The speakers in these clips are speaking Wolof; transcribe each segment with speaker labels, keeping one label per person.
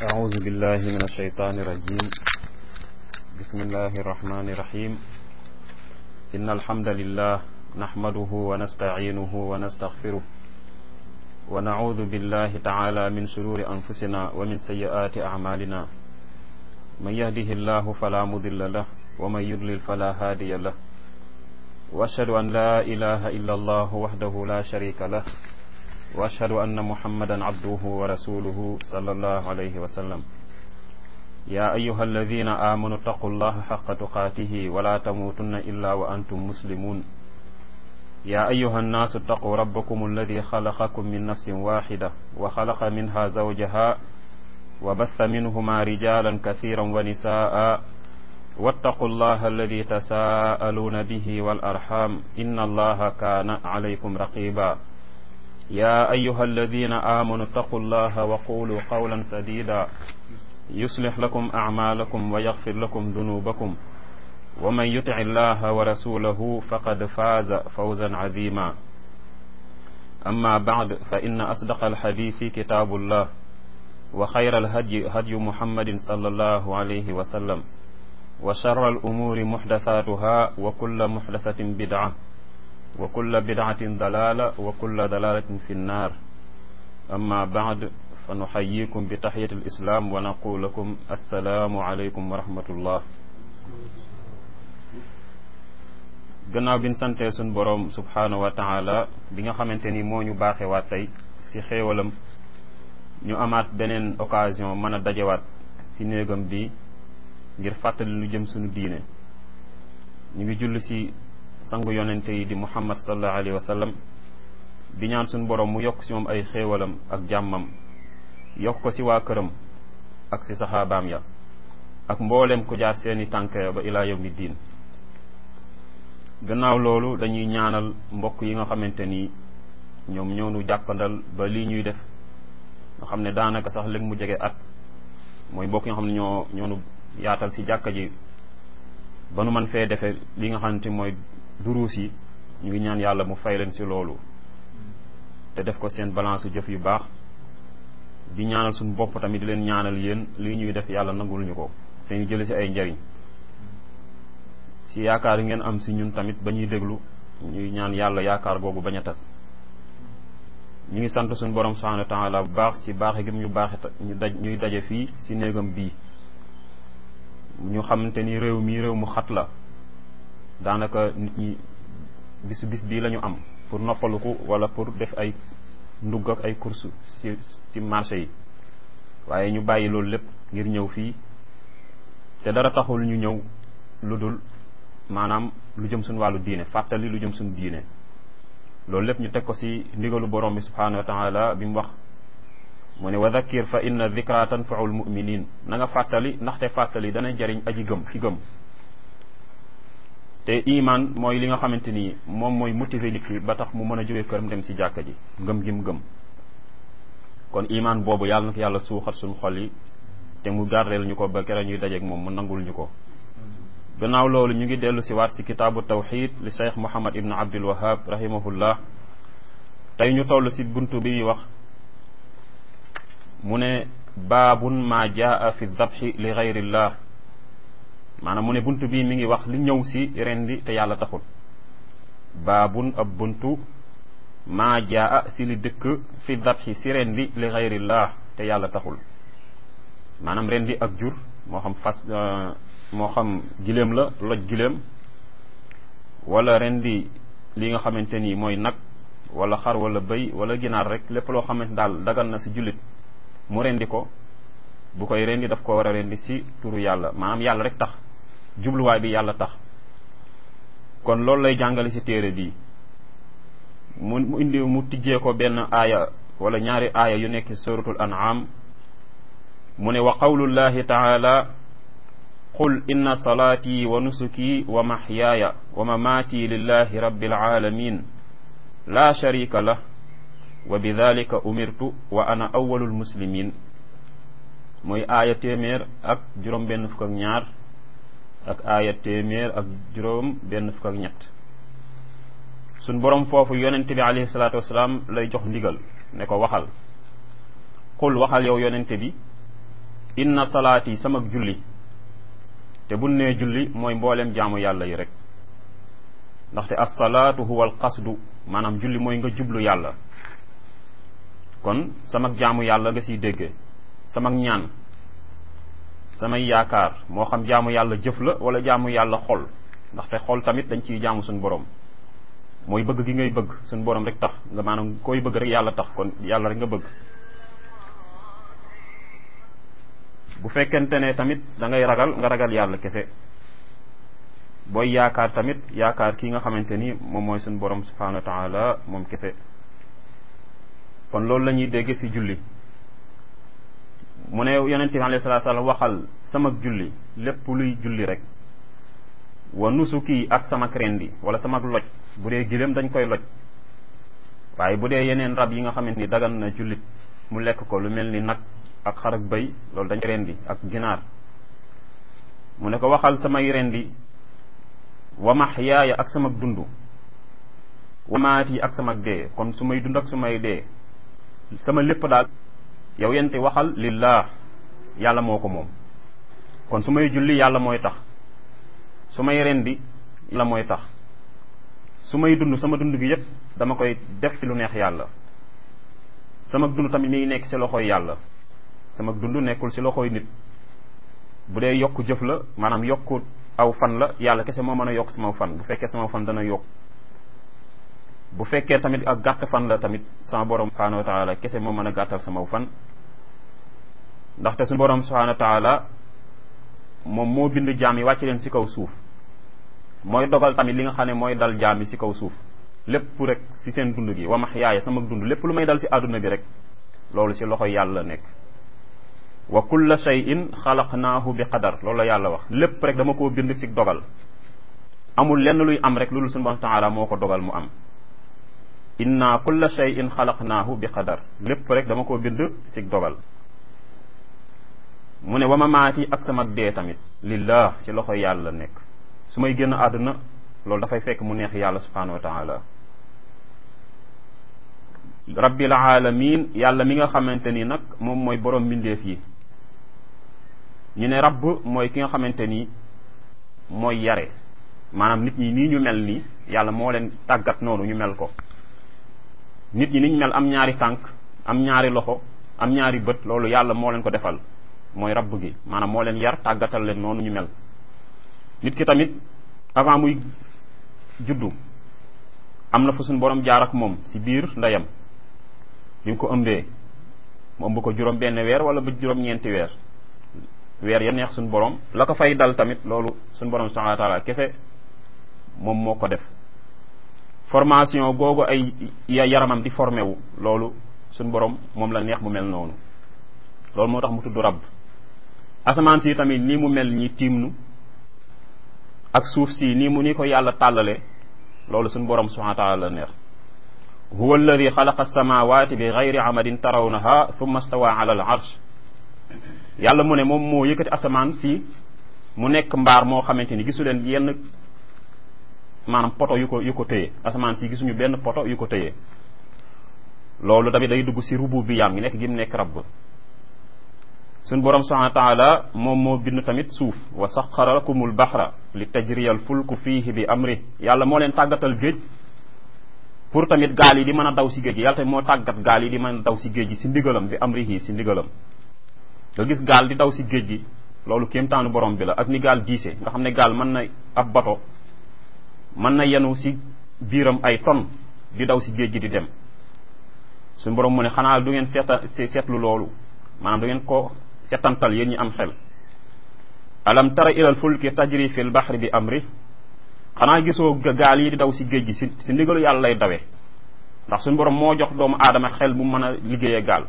Speaker 1: أعوذ بالله من الشيطان الرجيم بسم الله الرحمن الرحيم إن الحمد لله نحمده ونستعينه ونستغفره ونعوذ بالله تعالى من شرور أنفسنا ومن سيئات أعمالنا من يهده الله فلا مضل له ومن يضلل فلا هادي له وأشهد أن لا إله إلا الله وحده لا شريك له وأشهد أن محمدا عبده ورسوله صلى الله عليه وسلم يا أيها الذين آمنوا اتقوا الله حق تقاته ولا تموتن إلا وأنتم مسلمون يا أيها الناس اتقوا ربكم الذي خلقكم من نفس واحدة وخلق منها زوجها وبث منهما رجالا كثيرا ونساء واتقوا الله الذي تساءلون به والأرحام إن الله كان عليكم رقيبا يا أيها الذين آمنوا اتقوا الله وقولوا قولا سديدا يصلح لكم أعمالكم ويغفر لكم ذنوبكم ومن يطع الله ورسوله فقد فاز فوزا عظيما أما بعد فإن أصدق الحديث كتاب الله وخير الهدي هدي محمد صلى الله عليه وسلم وشر الأمور محدثاتها وكل محدثة بدعة وكل بدعة ضلالة وكل ضلالة في النار أما بعد فنحييكم بتحية الإسلام ونقول لكم السلام عليكم ورحمة الله gannaaw bi ñu santee suñ boroom subhaanahu wa taala bi nga xamante ni moo ñu baaxewaat tey ci xéewalam ñu amaat beneen occasion mën a dajewaat ci néegam bi ngir fàttali lu jëm suñu diine ñu ngi julli ci sangu yonente yi di muhammad sallallahu alayhi wa sallam di ñaan suñu borom mu yokk ci moom ay xéewalam ak jàmmam yokk ko ci waa këram ak ci saxaabaam ya ak mbooleem ku jaar seeni tànk ba ilaa yawmi diin gannaaw loolu dañuy ñaanal mbokk yi nga xamante ni ñoom ñoonu jàppandal ba lii ñuy def nga xam ne daanaka sax léegi mu jege at mooy mbokk yi nga xam ne ñoo ñoonu yaatal ci jàkka ji ba nu man fee defee li nga xamante mooy duruus yi ñu ngi ñaan yàlla mu fay leen ci loolu te def ko seen balance jëf yu baax di ñaanal suñu bopp tamit di leen ñaanal yéen lii ñuy def yàlla nangul ñu ko te ñu jële ci ay njariñ ci yaakaar yi ngeen am ci ñun tamit ba ñuy déglu ñuy ñaan yàlla yaakaar googu bañ a tas ñu ngi sant suñu borom subhanahu wa taala bu baax ci baaxe gi ñu baaxe ñu daj ñuy daje fii ci néegam bii ñu xamante ni réew mi réew mu xat la daanaka nit ñi bisu bis bii la ñu am pour noppaluku wala pour def ay ndugg ak ay course ci ci marché yi waaye ñu bàyyi loolu lépp ngir ñëw fii te dara taxul ñu ñëw lu dul maanaam lu jëm suñu wàllu diine fàttali lu jëm suñu diine loolu lépp ñu teg ko ci ndigalu borom bi subhanahu wa taala bi mu wax mu ne wa dhakkir fa inna dhikra tanfaul muminin na nga fàttali ndaxte fàttali dana jariñ aji gëm ki gëm te iman mooy li nga xamante ni moom mooy motiver nit ki ba tax mu mën a jógee këram dem ci jàkka ji ngëm gi mu gëm kon iman boobu yàlla na ko yàlla suuxat suñu xol yi te mu gardeel ñu ko ba kere ñuy dajeeg moom mu nangul ñu ko gannaaw loolu ñu ngi dellu si waat si kitaabu tawxid li cheikh muhammad ibn abdul wahab rahimahullah tey ñu toll si buntu bi ñuy wax mu ne baabun ma jaa fi dabxi li gayrillah maanaam mu ne buntu bii mi ngi wax li ñëw si rendi te yàlla taxul baabun ab buntu maa jaa si li dëkk fi dabxi si rendi li gayrillah te yàlla taxul maanaam rendi ak jur moo xam fas moo xam giléem la loj giléem wala rendi li nga xamante ni mooy nag wala xar wala bëy wala ginaar rek lépp loo xamante daal dagal na si jullit mu rendi ko bu koy rendi daf ko war a rendi si turu yàlla maanaam yàlla rek tax jubluwaay bi yàlla tax kon loolu lay jàngale si téere bi mu mu indi mu tijjee ko benn aaya wala ñaari aaya yu nekk suratul an'am mu ne wa qawlullahi taala qul inna salaati wa nusuki wa mahyaaya wa mamaati lillahi rabbil alamin la sharika lah wa bidalika umirtu wa ana awwalul muslimin mooy aaya téeméer ak juróom benn fukk ak ñaar ak aaya téeméer ak juróom benn fukk ak ñett suñ borom foofu yonent bi alayhi salaatu wasalaam lay jox ndigal ne ko waxal qul waxal yow yonente bi inna salaati sama julli te bu nee julli mooy mbooleem jaamu yàlla yi rek ndaxte assalaatu huwa al qasdu maanaam julli mooy nga jublu yàlla kon sama jaamu yàlla nga siy déggee sama ñaan samay yaakaar moo xam jaamu yàlla jëf la wala jaamu yàlla xol ndaxte xol tamit dañ ciy jaamu suñu borom mooy bëgg gi ngay bëgg suñu borom rek tax nga maanaam koy bëgg rek yàlla tax kon yàlla rek nga bëgg bu fekkente ne tamit da ngay ragal nga ragal yàlla kese booy yaakaar tamit yaakaar kii nga xamante ni moom mooy suñu borom subhanahu wa taala moom kese kon loolu la ñuy dégg ci julli mu ne yonente bi alayhi salaatu salaam waxal sama julli lépp luy julli rek wa nusuki ak sama rendi wala sama loj bu dee giléem dañ koy loj waaye bu dee yeneen rab yi nga xamante ni dagan na jullit mu lekk ko lu mel ni nag ak xar ak bëy loolu dañ rendi ak ginaar mu ne ko waxal samay rendi wa maxyaaya ak sama dund wa maati ak sama dee kon su may dund ak su may dee sama lépp daal yow yente waxal lillah yàlla moo ko moom kon su may julli yàlla mooy tax su may rendi yàlla mooy tax su may dund sama dund gi yépp dama koy def ci lu neex yàlla sama dund tamit mi ngi nekk ci loxoy yàlla sama dund nekkul ci loxoy nit bu dee yokk jëf la maanaam yokku aw fan la yàlla kese moo mën a yokk sama fan bu fekkee sama fan dana yokk bu fekkee tamit ak gàtt fan la tamit sama borom subhanahu wa taala kese moo mën a gàttal sama fan ndaxte suñu borom subhanahu wa taala moom moo bind jaam yi wàcc leen ci kaw suuf mooy dogal tamit li nga xam ne mooy dal jaam yi ci kaw suuf lépp rek ci seen dund gi wa max yaaya sama dund lépp lu may dal ci àdduna bi rek loolu ci loxo yàlla nekk wa kulla shay'in xalaqnaahu bi qadar loolu la yàlla wax lépp rek dama koo bind ci dogal amul lenn luy am rek loolu suñu borom taala moo ko dogal mu am inna kulla shay'in xalaqnaahu bi qadar lépp rek dama koo bind ci dogal mu ne wa ma maati ak sama dee tamit lillah ci loxo yàlla nekk su may génn àdduna loolu dafay fekk mu neex yàlla subhanahu wa taala rabbil alamin yàlla mi nga xamante ni nag moom mooy borom mbindeef yi ñu ne rabb mooy ki nga xamante ni mooy yare maanaam nit ñi nii ñu mel nii yàlla moo leen tàggat noonu ñu mel ko nit ñi niñ mel am ñaari tànk am ñaari loxo am ñaari bët loolu yàlla moo leen ko defal mooy rabb gi maanaam moo leen yar tàggatal leen noonu ñu mel nit ki tamit avant muy juddu am na fu suñ borom jaar ak moom ci biir ndeyam bi mu ko ëmbee mu ëmb ko juróom benn weer wala ba juróom ñeenti weer weer ya neex suñ borom la ko fay dal tamit loolu suñ borom subhanahu wa taala kese moom moo ko def formation googu ay yaramam di formé wu loolu suñ borom moom la neex mu mel noonu loolu moo tax mu tudd rab asamaan si tamit nii mu mel ñi tiimnu ak suuf si nii mu ni ko yàlla tàllale loolu suñ borom subhanahu wa taala la neex huwa alladi xalaqa alsamawati bi gayri amadin tarawnaha thumma stawa ala al arsh yàlla mu ne moom moo yëkkati asamaan si mu nekk mbaar moo xamante ni gisu leen yenn maanaam poto yu ko yu ko téye asamaan si gisuñu benn poto yu ko téye loolu tamit day dugg si rubu bi yaam gi nekk gi mu nekk rabb suñ borom subhanahu wa taala moom moo bind tamit suuf wa saxara lakumul baxra li tajriyal fulku fiihi bi amri yàlla moo leen tàggatal géej pour tamit gaal yi di mën a daw si géej gi yàlla tamit moo tàggat gaal yi di mën a daw si géej gi si ndigalam bi amrihi si ndigalam nga gis gaal di daw si géej gi loolu kéemtaanu borom bi la ak ni gaal diise nga xam ne gaal mën na ab bato mën na yenu si biiram ay ton di daw si géej gi di dem suñu borom mu ne xanaa du ngeen seeta seetlu loolu maanaam du ngeen ko setantal yéen ñi am xel alam tara ilal fulki tajri fil baxri bi amri xanaa gisoo gaal yi di daw si géej gi si si ndigalu yàlla lay dawee ndax suñu borom moo jox doomu aadama xel bu mën a liggéeyee gaal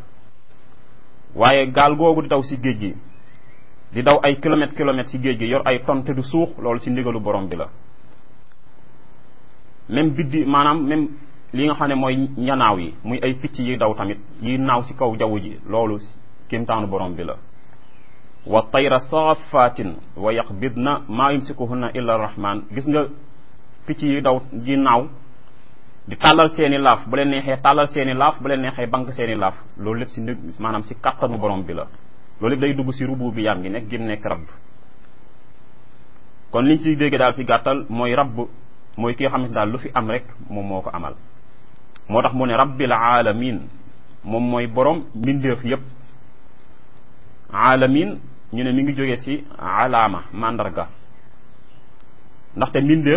Speaker 1: waaye gaal googu di daw si géej gi di daw ay kilomètres kilomètres si géej gi yor ay tonne te du suux loolu si ndigalu borom bi la même biddi maanaam même li nga xam ne mooy ñanaaw yi muy ay picc yi daw tamit yi naaw si kaw jaww ji loolu kéemtaanu borom bi la wa tayra saafatin wa yaqbidna maa yumsikuhunna illa rahman gis nga picc yi daw ji naaw di tàllal seeni laaf bu leen neexee tàllal seeni laaf bu leen neexee bank seeni laaf loolu lépp si ndig maanaam si kattanu borom bi la loolu day dugg si rubu bi yaam gi nekk gim nekk rabb kon liñ si dégg daal si gàttal mooy rabb mooy ki nga xamante daal lu fi am rek moom moo ko amal moo tax mu ne rabbil alamin moom mooy borom mbindeef yépp alamin ñu ne mi ngi jóge ci alaama mandarga ndaxte mbindeef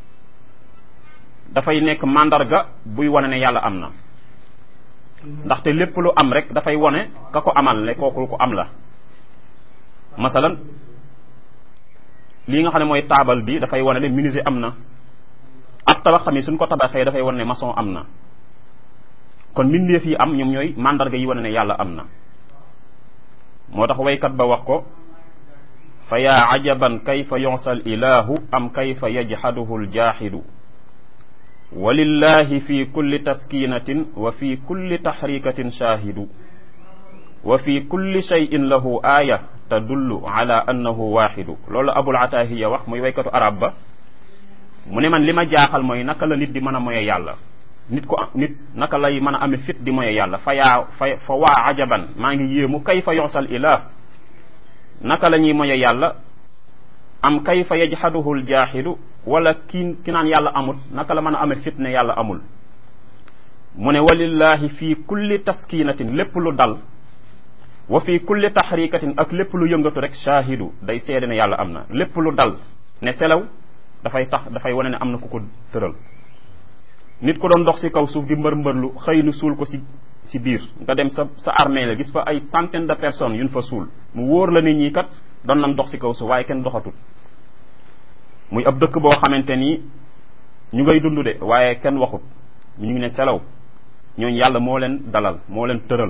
Speaker 1: dafay nekk mandarga buy wane ne yàlla am na ndaxte lépp lu am rek dafay wane ka ko amal ne kooku ko am la masalan lii nga xam ne mooy taabal bi dafay wane ne menuisier am na ab tabax tamit suñ ko tabaxee dafay wane ne maçon am na kon mbindeef yi am ñoom ñooy mandarga yi wane ne yàlla am na moo tax waykat ba wax ko fa yaa ajaban kayfa yonsal ilahu am kayfa yajhaduhu ljaaxidu walillahi fi kulli taskinatin wa fi kulli taxrikatin shaahidu wa fi kulli shayin lahu aaya tadullu ala annahu waaxidu loolu abul atahiya wax muy waykatu arab ba mu ne man li ma jaaxal mooy naka la nit di mën a moye yàlla nit ko nit naka lay mën a amee fit di moye yàlla fa yaa fa fa waa ajaban maa ngi yéemu kayfa yonsal ilah naka la ñuy moye yàlla am kayfa yajhaduhu ljaaxidu wala ki ki naan yàlla amul naka la mën a amee fit ne yàlla amul mu ne walillahi fi kulli taskinatin lépp lu dal wa fi kulli taxrikatin ak lépp lu yëngatu rek shaahidu day seede ne yàlla am na lépp lu dal ne selaw dafay tax dafay wane ne am na ku ko tëral nit ko doon dox ci kaw suuf di mbër mbërlu xëy nu suul ko ci ci biir nga dem sa sa armée la gis fa ay centaine de personnes yuñ fa suul mu wóor la nit ñi kat doon nañ dox ci kaw suuf waaye kenn doxatul muy ab dëkk boo xamante ni ñu ngay dund de waaye kenn waxut ñu ngi ne selaw ñooñu yàlla moo leen dalal moo leen tëral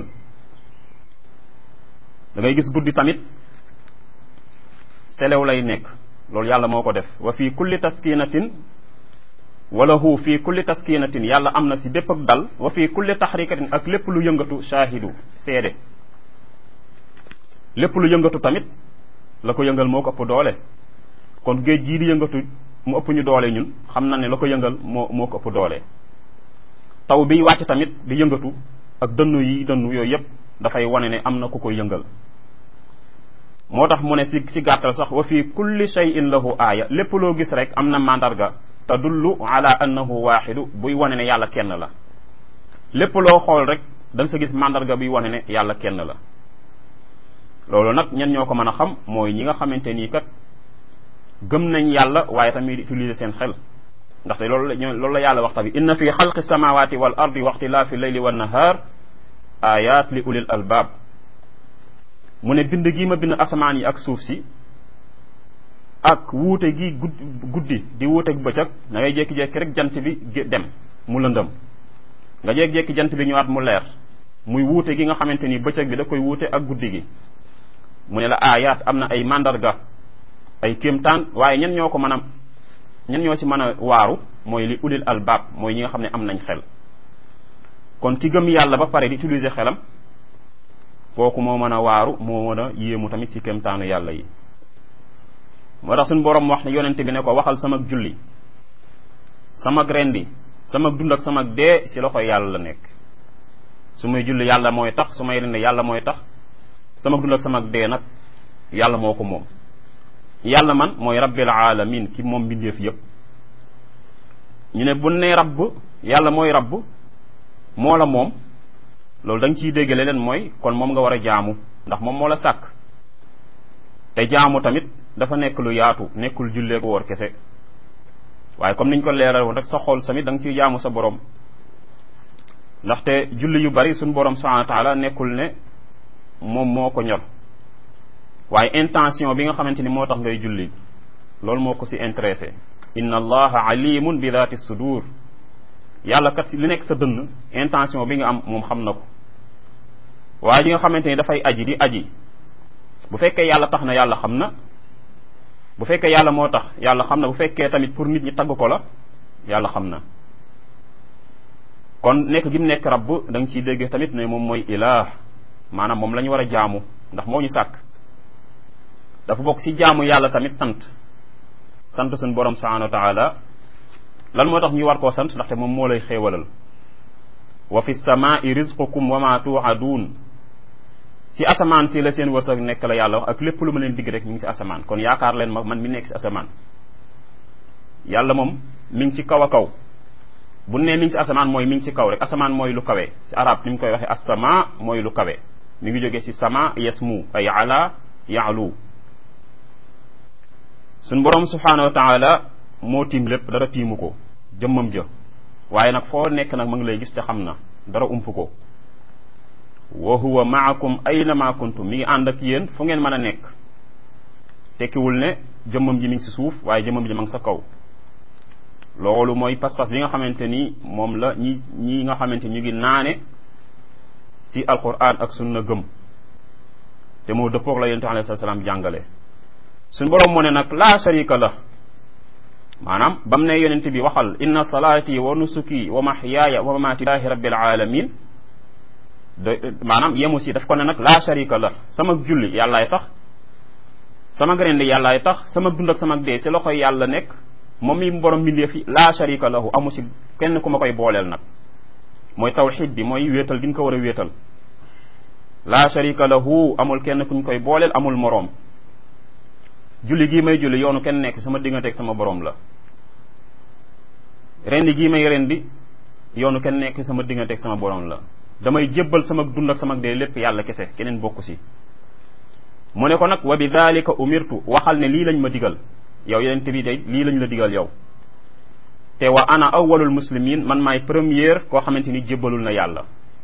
Speaker 1: da ngay gis guddi tamit selew lay nekk loolu yàlla moo ko def wa fii kulli taskinatin wala hu fii kulli taskinatin yàlla am na si bépp ak dal wa fii kulli taxrikatin ak lépp lu yëngatu shaahidu seede lépp lu yëngatu tamit la ko yëngal moo ko ëpp doole kon géej gii di yëngatu mu ëpp ñu doole ñun xam na ne la ko yëngal moo moo ko ëpp doole taw biy wàcc tamit di yëngatu ak dënnu yi dënnu yooyu yépp dafay wane ne am na ku koy yëngal moo tax mu ne si si gàttal sax wa fi kulli shay'in lahu aaya lépp loo gis rek am na mandarga tadullu ala annahu waaxidu buy wane ne yàlla kenn la lépp loo xool rek da nga sa gis mandarga buy wane ne yàlla kenn la loolu nag ñen ñoo ko mën a xam mooy ñi nga xamante nii kat gëm nañ yàlla waaye tamit utiliser seen xel ndaxte loolu la loolu la yàlla wax tamit inna fi xalqi samawati wal ardi wa ixtilaafi leyli wan nahar ayat li ulil albaab mu ne bind gi ma bind asamaan yi ak suuf si ak wuute gi guddi di wuuteeg bëccëg da ngay jékki-jékki rek jant bi dem mu lëndëm nga jékki-jékki jant bi ñëwaat mu leer muy wuute gi nga xamante ni bëccëg bi da koy wuute ak guddi gi mu ne la ayat am na ay mandarga ay kéemtaan waaye ñen ñoo ko mën a ñen ñoo si mën a waaru mooy li ulil albaab mooy ñi nga xam ne am nañ xel kon ki gëm yàlla ba pare di utiliser xelam kooku moo mën a waaru moo mën a yéemu tamit si kéemtaanu yàlla yi moo tax suñu borom wax ne yonente bi ne ko waxal sama julli sama rendi sama dund ak sama dee si loxoy yàlla la nekk su may julli yàlla mooy tax su may rendi yàlla mooy tax sama dund ak sama dee nag yàlla moo ko moom yàlla man mooy rabbil alamin ki moom mbindeef yépp ñu ne bu ne rabb yàlla mooy rabb moo la moom loolu da nga ciy dégg leen mooy kon moom nga war a jaamu ndax moom moo la sàkk te jaamu tamit dafa nekk lu yaatu nekkul jullee ko woor kese waaye comme niñ ko leeral woon rek sa xol tamit da nga ciy jaamu sa borom ndaxte julli yu bari suñ borom subhanahu wa taala nekkul ne moom moo ko ñor waaye intention bi nga xamante ni moo tax ngay julli loolu moo ko si intéressé inna allaha alimun bi daati sudur yàlla kat si li nekk sa dënn intention bi nga am moom xam na ko waaye ji nga xamante ni dafay aji di aji bu fekkee yàlla tax na yàlla xam na bu fekkee yàlla moo tax yàlla xam na bu fekkee tamit pour nit ñi tagg ko la yàlla xam na kon nekk gi mu nekk rabb da nga ciy dégg tamit ne moom mooy ilaah maanaam moom la ñu war a jaamu ndax moo ñu sàkk dafa bokk ci jaamu yàlla tamit sant sant suñu borom subhanahu wa taala lan moo tax ñu war koo sant ndaxte moom moo lay xéewalal wa fi samaai rizqukum wa ma tuuaduun si asamaan si la seen wërsëg nekk la yàlla wax ak lépp lu ma leen digg rek mi ngi si asamaan kon yaakaar leen ma man mi nekk si asamaan yàlla moom mi ngi ci kaw a kaw bu ne mi ngi si asamaan mooy mi ngi si kaw rek asamaan mooy lu kawe si arab ni mu koy waxee asama mooy lu kawe mi ngi jógee si sama yasmu ay ala yaalu suñ borom subhanahu wa taala moo tiim lépp dara tiimu ko jëmmam jë waaye nag foo nekk nag ma ngi lay gis te xam na dara ump ko wa huwa maakum aynama kuntum mi ngi ànd ak yéen fu ngeen mën a nekk tekkiwul ne jëmmam ji mi ngi si suuf waaye jëmmam ji ma ngi sa kaw loolu mooy pas-pas bi nga xamante ni moom la ñi ñi nga xamante ñu ngi naane si alquran ak sunna gëm te moo dëppoog la yonente alayhi salaam jàngale suñ boroom moo ne nag laa sharika la maanaam bam ne yonente bi waxal inna salaati wa nusuki wa mahyaaya wa mamaati lillahi rabbil alamin de maanaam yemu si daf ko ne nag laa sharika la sama julli yàllaay tax sama rendi yàllaay tax sama dund ak sama dee si loxoy yàlla nekk moom mi borom mbindeef fi laa sharika lahu amu si kenn ku ma koy booleel nag mooy tawxid bi mooy wéetal gi ñu ko war a wéetal laa sharika lahu amul kenn kuñ koy booleel amul moroom julli gii may julli yoonu kenn nekk sama digganteeg sama borom la rendi gii may rendi yoonu kenn nekk sama digganteeg sama borom la damay jébbal sama dund ak sama dee lépp yàlla kese keneen bokku si mu ne ko nag wa bi dalika umirtu waxal ne lii lañ ma digal yow yenente bi day lii lañ la digal yow te wa ana awwalul muslimin man maay première koo xamante ni jébbalul na yàlla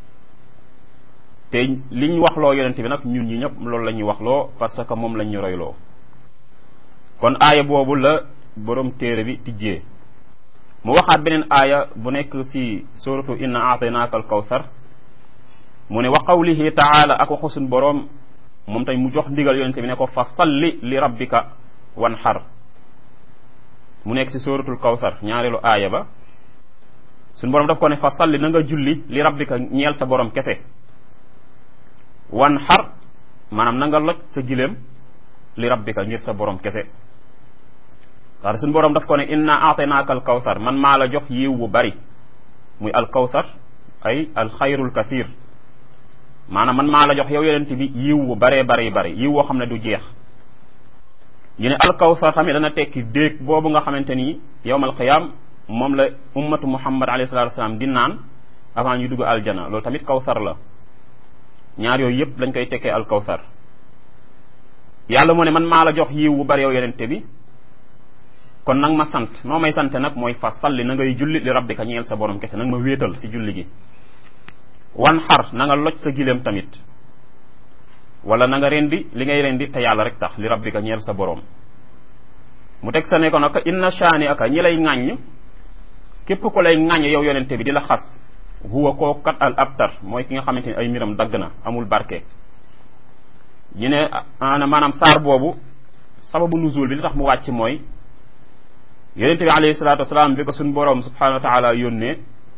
Speaker 1: te liñ waxloo yonente bi nag ñun ñi ñëpp loolu la ñuy waxloo parce que moom lañ ñu royloo kon aaya boobu la borom téere bi tijjee mu waxaat beneen aaya bu nekk si suratu inna aataynaaka al kawsar mu ne wa qawlihi taala ak waxu suñ boroom moom tey mu jox ndigal yonente bi ne ko fa salli li rabbika wan xar mu nekk si suratul kawsar ñaareelu aaya ba suñ boroom daf ko ne fa salli na nga julli li rabbika ñeel sa borom kese wan xar maanaam na nga loj sa giléem li rabbika ngir sa borom kese waaye suñu borom daf ko ne inna aataynaaka al kawsar man maa la jox yiw bu bari muy al kawsar ay al xayrul kathir maanaam man maa la jox yow yonent bi yiw bu baree bari bari yiw woo xam ne du jeex ñu ne al kawsar tamit dana tekki déeg boobu nga xamante ni yowmal qiyaam moom la ummatu muhammad alayhi salatu wasalaam di naan avant ñu dugg aljana loolu tamit kawsar la ñaar yooyu yëpp lañ koy tekkee al kawsar yàlla mu ne man maa la jox yiw bu bari yow yonente bi kon nag ma sant noo may sant nag mooy fa salli na ngay julli li rabbika ñeel sa borom kese nag ma wéetal ci julli gi wan xar na nga loj sa gileem tamit wala na nga rendi li ngay rendi te yàlla rek tax li rabbika ñeel sa borom mu teg sa ne ko nag inna shaani aka ñi lay ŋàññ képp ko lay ŋàññ yow yonente bi di la xas huwa koo kat al abtar mooy ki nga xamante ni ay mbiram dagg na amul barke ñu ne ana maanaam saar boobu sababu nuzul bi li tax mu wàcc mooy yonente bi alayhi salatu wasalaam bi ko suñ boroom subhanahu wa taala yónnee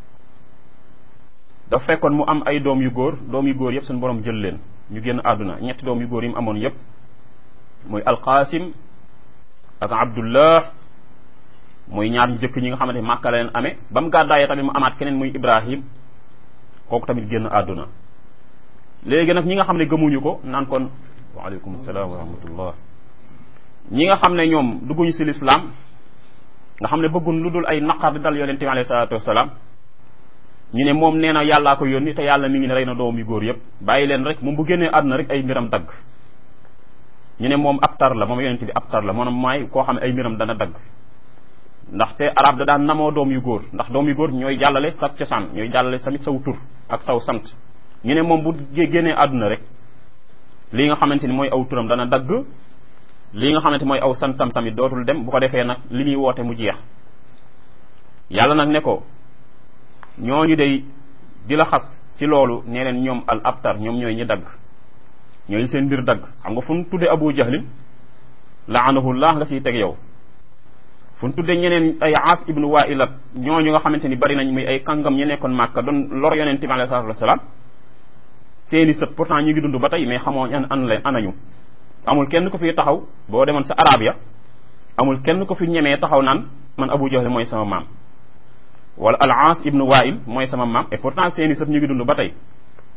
Speaker 1: dafa fekkoon mu am ay doom yu góor doom yu góor yëpp suñ boroom jël leen ñu génn àdduna ñetti doom yu góor yi mu amoon yëpp muy alqaasim ak abdullah muy ñaar ñu jëkk ñi nga xamante ni màkka la leen amee ba mu gàddaayee tamit mu amaat keneen muy ibrahim kooku tamit génn àdduna léegi nag ñi nga xam ne gëmuñu ko naan kon waaleykum salaam wa rahmatullah ñi nga xam ne ñoom dugguñu si lislaam nga xam ne bëggun lu dul ay naqar di dal yonente bi alayhi salaatu wasalaam ñu ne moom nee na yàllaa ko yónni te yàlla mi ngi ne rey na doom yu góor yëpp bàyyi leen rek moom bu génnee àdduna rek ay mbiram dagg ñu ne moom ab tar la moom yonente bi ab tar la maanaam maay koo xam ne ay mbiram dana dagg ndaxte arab da daan namoo doom yu góor ndax doom yu góor ñooy jàllale sa cosaan ñooy jàllale tamit saw tur ak saw sant ñu ne moom bu génnee àdduna rek lii nga xamante ni mooy aw turam dana dagg lii nga xamante mooy aw santam tamit dootul dem bu ko defee nag li muy woote mu jeex yàlla nag ne ko ñooñu day di la xas si loolu nee leen ñoom al abtar ñoom ñooy ñi dagg ñooy seen mbir dagg xam nga fu mu tuddee abu jahlin laanahullah nga siy teg yow fu mu tuddee ñeneen ay aas ibnu wailat ñooñu nga xamante ni bari nañ muy ay kàngam ñu nekkoon màkka doon lor yonent bi alayhi salatu wasalaam seeni sët pourtant ñu ngi dund ba tey mais xamoo an an leen anañu amul kenn ko fi taxaw boo demoon sa arab ya amul kenn ko fi ñemee taxaw naan man abu jahl mooy sama maam wala al aas ibnu wail mooy sama maam et pourtant seeni sët ñu ngi dund ba tey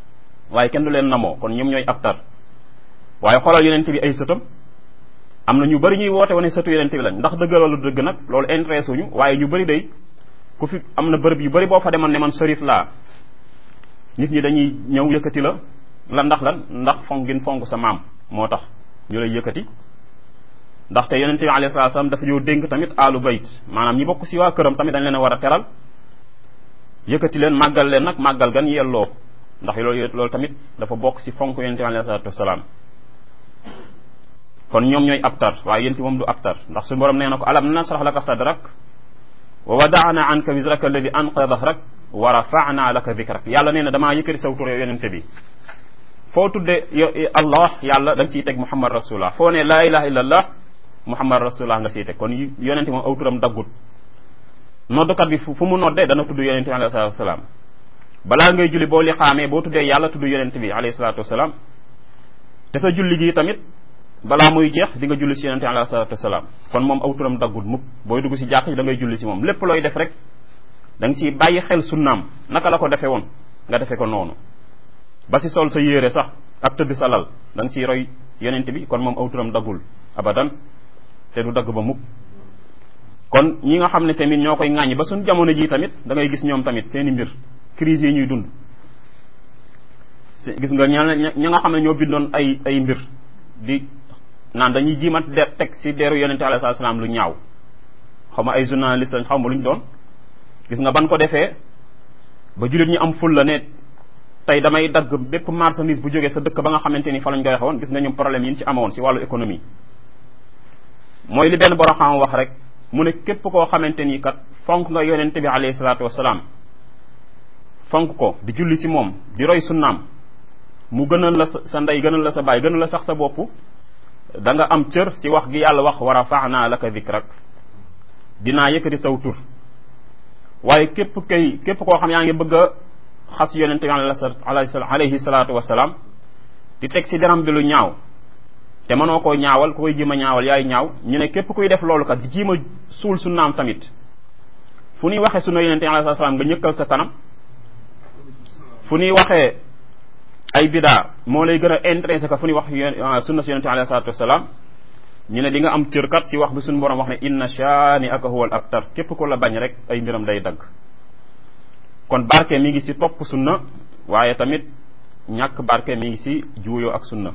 Speaker 1: waaye kenn du leen namoo kon ñoom ñooy abtar waaye xoolal yonente bi ay sëtam am na ñu bëri ñuy woote wane sëtu yonente bi lañ ndax dëgg loolu dëgg nag loolu intéressé wuñu waaye ñu bëri day ku fi am na bërëb yu bëri boo fa demoon ne man sërif laa nit ñi dañuy ñëw yëkkati la la ndax lan ndax fonk gin fonk sa maam moo tax ñu lay yëkkati ndaxte yonente bi alayhi salaatu salaam dafa ñëw dénk tamit alu bayt maanaam ñi bokk si waa këram tamit dañ leen a war a teral yëkkati leen màggal leen nag màggal gan yelloo ndax loolu loolu tamit dafa bokk si fonk yonente bi alayhi salaatu wasalaam kon ñoom ñooy abtar waaye yénti moom du abtar ndax suñu borom nee na ko alam nasrah laka sadrak wa wadaana anka wisraka alladi anqada dahrak wa rafana laka dikrak yàlla nee na damaa yëkkati saw tur yonente bi foo tudde allah yàlla da nga siy teg muhammad rasulullah foo ne laa ilaha illa allah muhammad rasulullah nga siy teg kon yonente moom aw turam daggut noddukat bi fu mu noddee dana tudd yonente bi alayhi salatu wasalaam balaa ngay julli boo li xaamee boo tuddee yàlla tudd yonente bi alayhi salatu wasalaam te sa julli gi tamit balaa muy jeex di nga julli si yonente bi alayhi salatu wasalaam kon moom aw turam daggut mukk booy dugg si jàkk ji da ngay julli si moom lépp looy def rek da nga siy bàyyi xel sunnaam naka la ko defee woon nga defee ko noonu ba si sol sa yére sax ak tëdd sa lal da nga siy roy yonente bi kon moom aw turam daggul abadan te du dagg ba mukk kon ñi nga xam ne tamit ñoo koy ŋàññi ba suñ jamono ji tamit da ngay gis ñoom tamit seeni mbir crise yi ñuy dund gis nga ña ña nga xam ne ñoo bindoon ay ay mbir di naan dañuy jiimat de teg si deeru yonente alayhi salaam lu ñaaw xaw ma ay journaliste lañ xaw ma lu ñu doon gis nga ban ko defee ba jullit ñi am ful la ne tey damay dagg bépp marchandise bu jógee sa dëkk ba nga xamante ni fa lañ koy waxoon gis nga ñoom problème yi ñu ci amoon si wàllu économie mooy li benn borom xam wax rek mu ne képp koo xamante ni kat fonk nga yonente bi alayhi salaatu wasalaam fonk ko di julli si moom di roy sunnaam mu gënal la sa ndey gënal la sa baay gënal la sax sa bopp da nga am cër si wax gi yàlla wax wa rafaana laka dikrak dinaa yëkkati saw tur waaye képp kay képp koo xam yaa ngi bëgg a xas yonente bi alayhi salaatu wasalaam di teg si deram bi lu ñaaw te mënoo koo ñaawal ku koy jima ñaawal yaay ñaaw ñu ne képp kuy def loolu kat di jiima suul sunnaam tamit fu ñuy waxee sunna yonente bi alayhi salaam nga ñëkkal sa kanam fu ñuy waxee ay bidaa moo lay gën a intéressé ka fu ñuy wax sunna si yonente bi alayhi salaatu wasalaam ñu ne di nga am cër kat si wax bi suñu borom wax ne inna shaani aka huwal abtar képp ko la bañ rek ay mbiram day dagg kon barke mi ngi si topp sunna waaye tamit ñàkk barke mi ngi si juuyoo ak sunna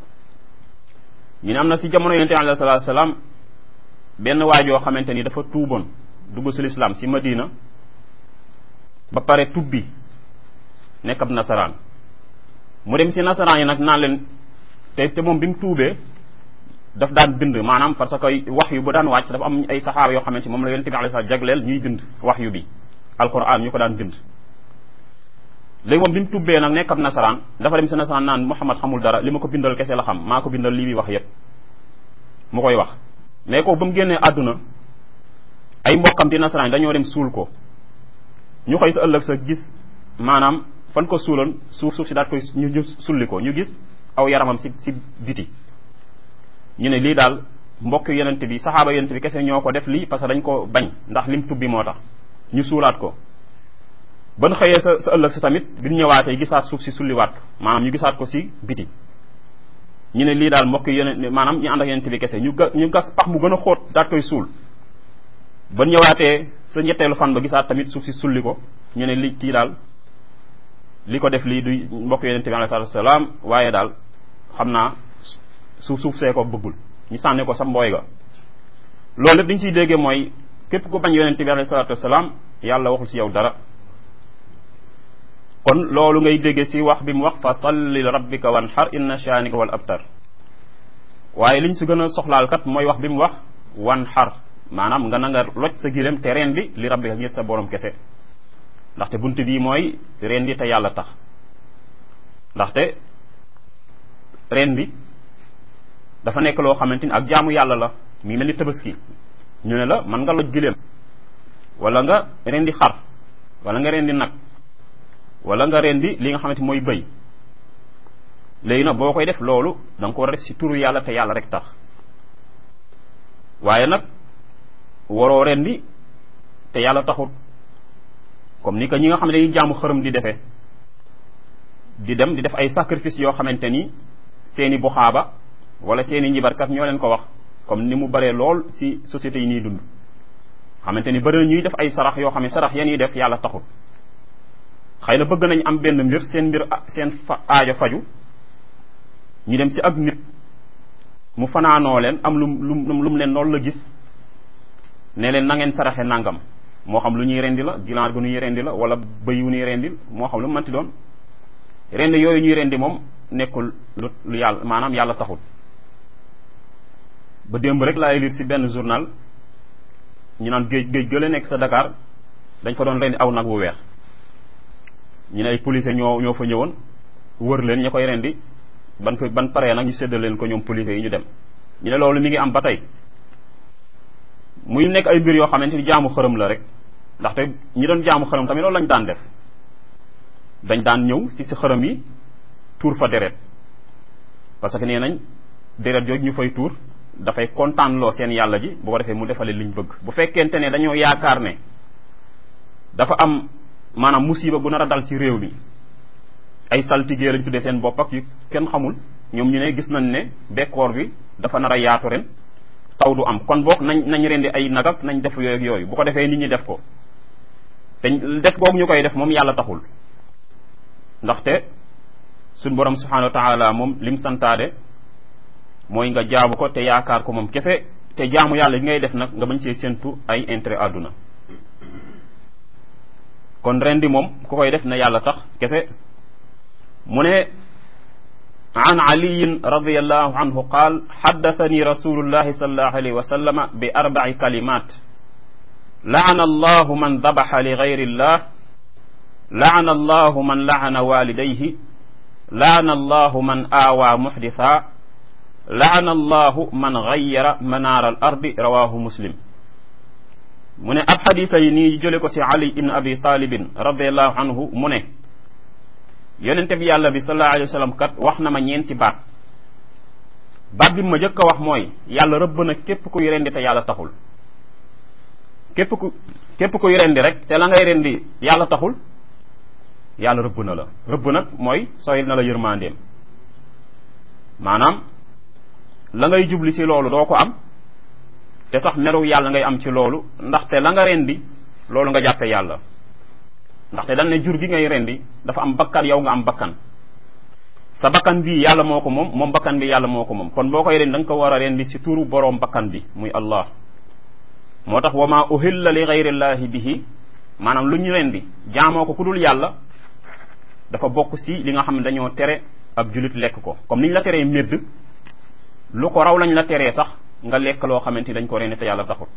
Speaker 1: ñu ne am na si jamono yonente bi alayhi salaatu salaam benn waajoo xamante ni dafa tuuboon dugg si lislaam si madina ba pare tubbi nekk ab nasaraan mu dem si nasaraan yi nag naan leen te te moom bi mu tuubee daf daan bind maanaam parce que wax yu bu daan wàcc dafa am ay saxaaba yoo xamante moom la yonente bi alayhi salaam jagleel ñuy bind wax yu bi alquran ñu ko daan bind léegi moom bi mu tubbee nag nekk ab nasaraan dafa dem si nasaraan naan Muhammad xamul dara li ma ko bindal kese la xam maa ko bindal lii muy wax yépp mu koy wax mais ko ba mu génnee àdduna ay mbokkam di nasaraan dañoo dem suul ko ñu xëy sa ëllëg sa gis maanaam fan ko suuloon suuf suuf si daat koy ñu sulli ko ñu gis aw yaramam si si biti ñu ne lii daal mbokk yonent bi saxaaba yonent bi kese ñoo ko def lii parce que dañ ko bañ ndax lim tubbi moo tax ñu suulaat ko ban xëyee sa sa ëllëg sa tamit bi ñu ñëwaatee gisaat suuf si sulliwaat ko maanaam ñu gisaat ko si biti ñu ne lii daal mbokk yonent maanaam ñu ànd ak yonent bi kese ñu ga ñu gas pax mu gën a xóot daat koy suul ban ñëwaatee sa ñetteelu fan ba gisaat tamit suuf si sulli ko ñu ne li kii daal li ko def lii du mbokk yonent bi alayhi salaatu wasalaam waaye daal xam naa suuf suuf see ko bëggul ñu sànni ko sa mbooy ga loolu lépp dañ siy déggee mooy képp ku bañ yonente bi alayhi salaatu wasalaam yàlla waxul si yow dara kon loolu ngay déggee si wax bi mu wax fa salli li rabbika wanhar inna shaanika wal abtar waaye liñ si gën a soxlaal kat mooy wax bi mu wax wanhar maanaam nga na nga loj sa gileem te reen bi li rabbika ngir sa borom kese ndaxte bunt bii mooy reen bi te yàlla tax ndaxte reen bi dafa nekk loo xamante ni ak jaamu yàlla la mi mel ni tabaski ñu ne la man nga loj gileem wala nga rendi xar wala nga rendi nag wala nga rendi li nga xamante mooy bëy léegi nag boo koy def loolu da nga ko war a def si turu yàlla te yàlla rek tax waaye nag waroo rendi te yàlla taxut comme ni ko ñi nga xam ne dañuy jaamu xërëm di defee di dem di def ay sacrifice yoo xamante ni seeni buxaaba wala seeni njibarkat ñoo leen ko wax comme ni mu baree lool ci sociétés yi nii dund xamante ni bëri na ñuy def ay sarax yoo xam ne sarax ya ñuy def yàlla taxul xëy na bëgg nañ am benn mbir seen mbir seen fa aajo faju ñu dem ci ak nit mu fanaanoo leen am lu lu lu mu leen loolu la gis ne leen na ngeen saraxe nangam moo xam lu ñuy rendi la ginaar gu ñuy rendi la wala bëy wu ñuy rendi moo xam lu mu mënti doon rendi yooyu ñuy rendi moom nekkul lu lu yàlla maanaam yàlla taxul ba démb rek laay lire ci benn journal ñu naan géej géej gële nekk sa Dakar dañ fa doon rendi aw nag wu weex ñu ne ay policiers ñoo ñoo fa ñëwoon wër leen ña koy rendi ban ko ban paree nag ñu séddal leen ko ñoom policiers yi ñu dem ñu ne loolu mi ngi am ba tey muy nekk ay mbir yoo xamante ni jaamu xërëm la rek ndaxte ñi doon jaamu xërëm tamit loolu lañ daan def dañ daan ñëw ci si xërëm yi tuur fa deret parce que nee nañ deret jooju ñu fay tuur dafay kontaan loo seen yàlla ji bu ko defee mu defale liñ bëgg bu fekkente ne dañoo yaakaar ne dafa am maanaam musiba bu nar a dal ci réew mi ay saltigee lañ tuddee seen bopp ak yu kenn xamul ñoom ñu ne gis nañ ne bekkoor bi dafa nar a yaatu ren taw du am kon boog nañ nañ rendi ay nagak nañ def yooyu ak yooyu bu ko defee nit ñi def ko te def googu ñu koy def moom yàlla taxul ndaxte suñ borom subhanahu wa taala moom lim santaade mooy nga jaamu ko te yaakaar ko moom kese te jaamu yàlla bi ngay def nag nga bañ see séntu ay intérêt àdduna kon rendi moom ku koy def na yàlla tax kese mu ne an aliyin radiallahu anhu qaal xaddathani rasulullahi sallallahu alayhi wa sallama bi arbaci kalimat laana allahu man dabaxa li gayri illah laana allahu man laana walidayhi laana allahu man aawaa muxditha laana allahu man gayyara manaara al ardi rawahu muslim mu ne ab xadisa yi nii jële ko si ali ibn abi talibin radiallahu anhu mu ne yonente bi yàlla bi sallallahu alayhi wa sallam kat wax na ma ñeenti baat baat bi ma jëkk a wax mooy yàlla rëbb na képp kuy rendi te yàlla taxul képp ku képp kuy rendi rek te la ngay rendi yàlla taxul yàlla rëbb na la rëbb nag mooy soyil na la yërmandeem maanaam la ngay jubli ci loolu doo ko am te sax meru yàlla ngay am ci loolu ndaxte la nga rendi loolu nga jàppe yàlla ndaxte dañ ne jur gi ngay rendi dafa am bakkan yow nga am bakkan sa bakkan bii yàlla moo ko moom moom bakkan bi yàlla moo ko moom kon boo koy rendi da nga ko war a rendi ci turu boroom bakkan bi muy allah moo tax wa ma uhilla li gayrillahi bihi maanaam lu ñu rendi jaamoo ko ku dul yàlla dafa bokk ci li nga xam ne dañoo tere ab julit lekk ko comme ni ñu la teree médd lu ko raw lañ la teree sax nga lekk loo xamante ni dañ ko rendi te yàlla taxul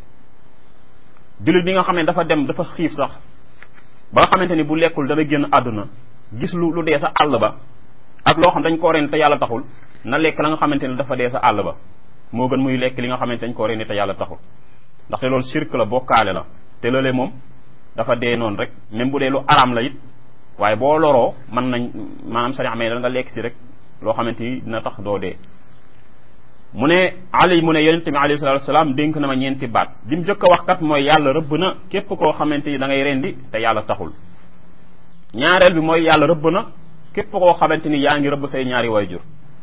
Speaker 1: julit bi nga xam ne dafa dem dafa xiif sax ba nga xamante ni bu lekkul dana génn àdduna gis lu lu dee sa àll ba ak loo xam dañ koo rendi te yàlla taxul na lekk la nga xamante ni dafa dee sa àll ba moo gën muy lekk li nga xamante dañ koo rendi te yàlla taxul ndaxte loolu shirk la bokkaale la te loolee moom dafa dee noonu rek même bu dee lu araam la it waaye boo loroo mën nañ maanaam sari amee da nga lekk si rek loo xamante ni dina tax doo dee mu ne ali mu ne yonente bi alayhi salatu wasalaam dénk na ma ñeenti baat bi mu jëkk a wax kat mooy yàlla rëbb na képp koo xamante ni da ngay rendi te yàlla taxul ñaareel bi mooy yàlla rëbb na képp koo xamante ni yaa ngi rëbb say ñaari wayjur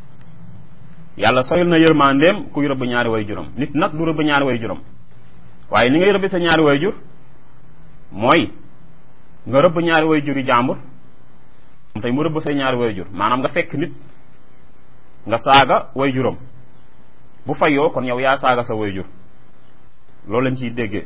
Speaker 1: yàlla soyul na yërmandeem kuy rëbb ñaari wayjuram nit nag du rëbb ñaari wayjuram waaye ni ngay rëbbi sa ñaari wayjur mooy nga rëbb ñaari wayjur yi jàmbur tey mu rëbb say ñaari wayjur maanaam nga fekk nit nga saaga wayjuram bu fayoo kon yow yaa saaga sa wayjur loolu lañ ciy déggee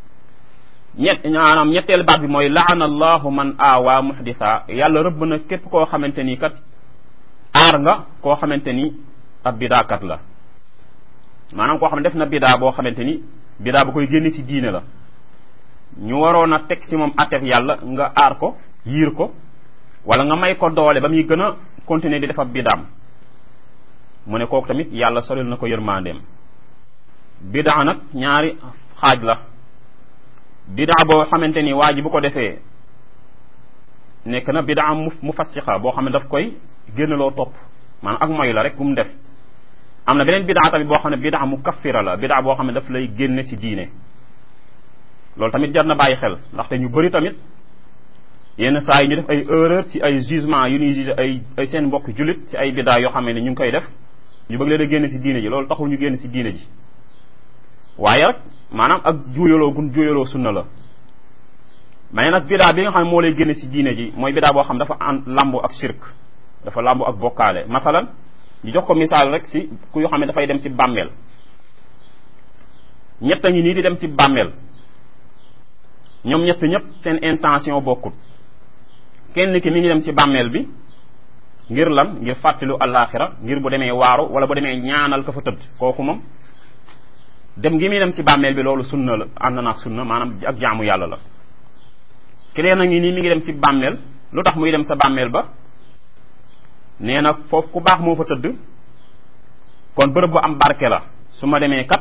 Speaker 1: ñett maanaam ñetteel baat bi mooy laana allahu man aawaa muhditha yàlla rëbb na képp koo xamante ni kat aar nga koo xamante ni ab bidaakat la maanaam koo xam ne def na bidaa boo xamante ni bidaa ba koy génne ci diine la ñu waroon a teg ci moom attef yàlla nga aar ko yiir ko wala nga may ko doole ba muy gën a continuer di def ab bidaam mu ne kooku tamit yàlla solil na ko yërmandeem bidaa nag ñaari xaaj la bidaa boo xamante ni waa ji bu ko defee nekk na bidaa mu mu fassixa boo xam ne daf koy génnaloo topp maanaam ak moy la rek bu mu def am na beneen bidaa tamit boo xam ne bidaa mu kaffira la bidaa boo xam ne daf lay génne ci diine loolu tamit jar na bàyyi xel ndaxte ñu bëri tamit yenn saa yi ñu def ay erreur ci ay jugement yu ñuy juge ay ay seen mbokk jullit ci ay bidaa yoo xam ne ñu ngi koy def ñu bëgg leen a génn ci diine ji loolu taxul ñu génn ci diine ji waaye rek maanaam ak juuyaloo gun juuyaloo sunna la mais nag bidaa bi nga xam ne moo lay génn ci diine ji mooy bidaa boo xam dafa an lambu ak shirk dafa lambu ak bokkaale masalan ñu jox ko misaal rek ci ku yoo xam ne dafay dem ci bàmmeel ñett a ngi nii di dem ci bàmmeel ñoom ñett ñëpp seen intention bokkut kenn ki mi ngi dem ci bàmmeel bi ngir lan ngir fàttalu àllaaxira ngir bu demee waaru wala bu demee ñaanal ka fa tëdd kooku moom dem gi muy dem ci bàmmeel bi loolu sunna la ànd na ak sunna maanaam ak jaamu yàlla la keneen a ngi nii mi ngi dem ci bàmmeel lu tax muy dem sa bàmmeel ba nee na foofu ku baax moo fa tëdd kon bërëb bu am barke la su ma demee kat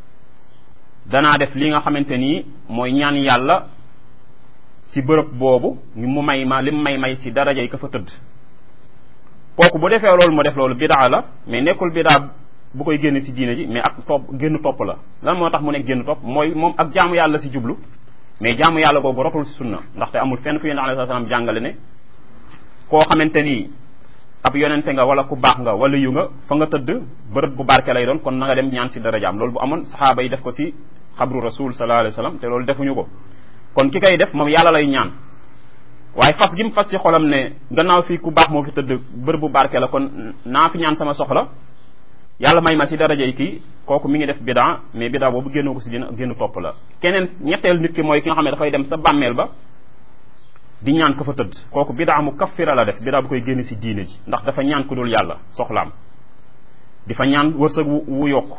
Speaker 1: danaa def li nga xamante nii mooy ñaan yàlla ci bërëb boobu mu may ma lim may may ci daraja yi ka fa tëdd kooku bu defee loolu mu def loolu bidaa la mais nekkul bidaa bu koy génn ci diine ji mais ak topp génn topp la lan moo tax mu nekk génn topp mooy moom ak jaamu yàlla ci jublu mais jaamu yàlla googu rotul ci sunna ndaxte amul fenn fu yonent alayhi salaam jàngale ne koo xamante ni ab yonente nga wala ku baax nga wala yu nga fa nga tëdd bërëb bu barke lay doon kon na nga dem ñaan ci darajaam loolu bu amoon saxaaba yi def ko ci xabru rasul sallallahu alayhi wasallam te loolu defuñu ko kon ki koy def moom yàlla lay ñaan waaye fas gi mu fas ci xolam ne gannaaw fii ku baax moo fi tëdd bërëb bu barke la kon naa fi ñaan sama soxla yàlla may ma ci daraja yi kii kooku mi ngi def bidaa mais bidaa boobu génnoo ko ci dina génn topp la keneen ñetteel nit ki mooy ki nga xam ne dafay dem sa bàmmeel ba di ñaan ko fa tëdd kooku bidaa mu kaffira la def bidaa bu koy génn ci diine ji ndax dafa ñaan ku dul yàlla soxlaam di fa ñaan wërsëg wu yokk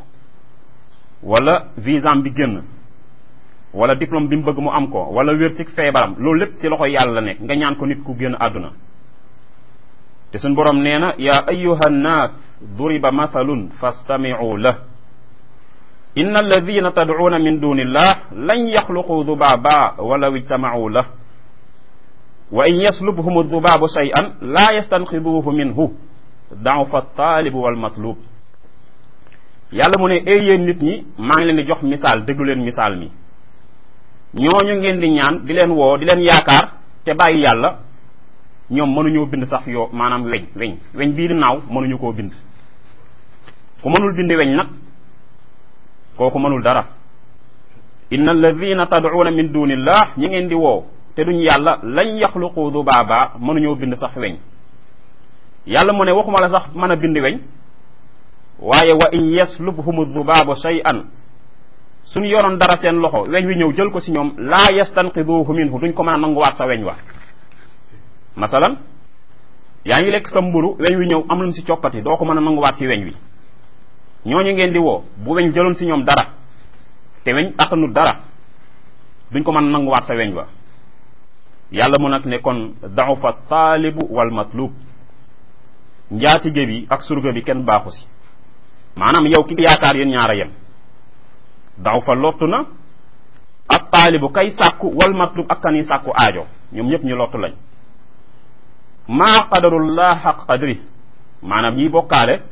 Speaker 1: wala visam bi génn wala diplôme bi mu bëgg mu am ko wala wér ci feebaram loolu lépp ci loxo yàlla la nekk nga ñaan ko nit ku génn àdduna te suñ borom nee na yaa ayuha nnaas duriba mathalun fastamicu lah inna alladina tadcuuna min duni illah lan yaxluqu dubaaba walaw ijtamacuu lah wa in yaslubhum aldubaabu shay'an laa yastanqiduuhu minhu dacufa altaalibu walmatlub yàlla mu ne ay yéen nit ñi maa ngi leen di jox misaal déglu leen misaal mi ñooñu ngeen di ñaan di leen woo di leen yaakaar te bàyyi yàlla ñoom mënuñoo bind sax yoo maanaam weñ weñ weñ bii di naaw mënuñu koo bind ku mënul bind weñ nag kooku mënul dara inna alladina tad'una min dunillah ñi ngeen di woo te duñ yàlla lañ yaxluqu dubaaba mënuñoo bind sax weñ yàlla mu ne waxuma la sax mën a bind weñ waaye wa in yaslubhumu dubaabu shay'an suñu yoroon dara seen loxo weñ wi ñëw jël ko ci ñoom laa yastanqiduhu minhu duñ ko mën a nanguwaat sa weñ wa masalan yaa ngi lekk sa mburu weñ wi ñëw am lu ci coppati doo ko mën a nanguwaat ci weñ wi ñooñu ngeen di woo bu weñ jëloon ci ñoom dara te weñ attanut dara duñ ko mën a nanguwaat sa weñ wa yàlla mu nag ne kon da'ufa taalibu wal matlub njaatige bi ak surga bi kenn baaxu ci maanaam yow ki yaakaar yéen ñaara yem da'ufa lottu na ak taalibu kay sàkku wal matlub ak kani sàkku aajo ñoom ñëpp ñu lottu lañ maa qadarullah xaq qadri maanaam ñiy bokkaale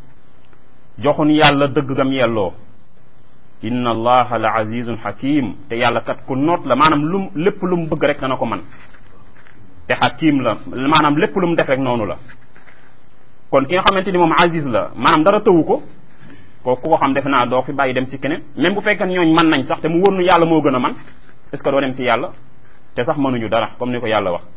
Speaker 1: joxun yàlla dëgg gam yelloo inna allaha la azizun hakim te yàlla kat ku noot la maanaam lum lépp lu mu bëgg rek dana ko man te hakim la maanaam lépp lu mu def rek noonu la kon ki nga xamante ni moom aziz la maanaam dara tëwu ko kooku ku ko xam defe naa doo fi bàyyi dem si keneen même bu fekkee ñooñ mën nañ sax te mu wóor nu yàlla moo gën a man est ce que doo dem si yàlla te sax mënuñu dara comme ni ko yàlla wax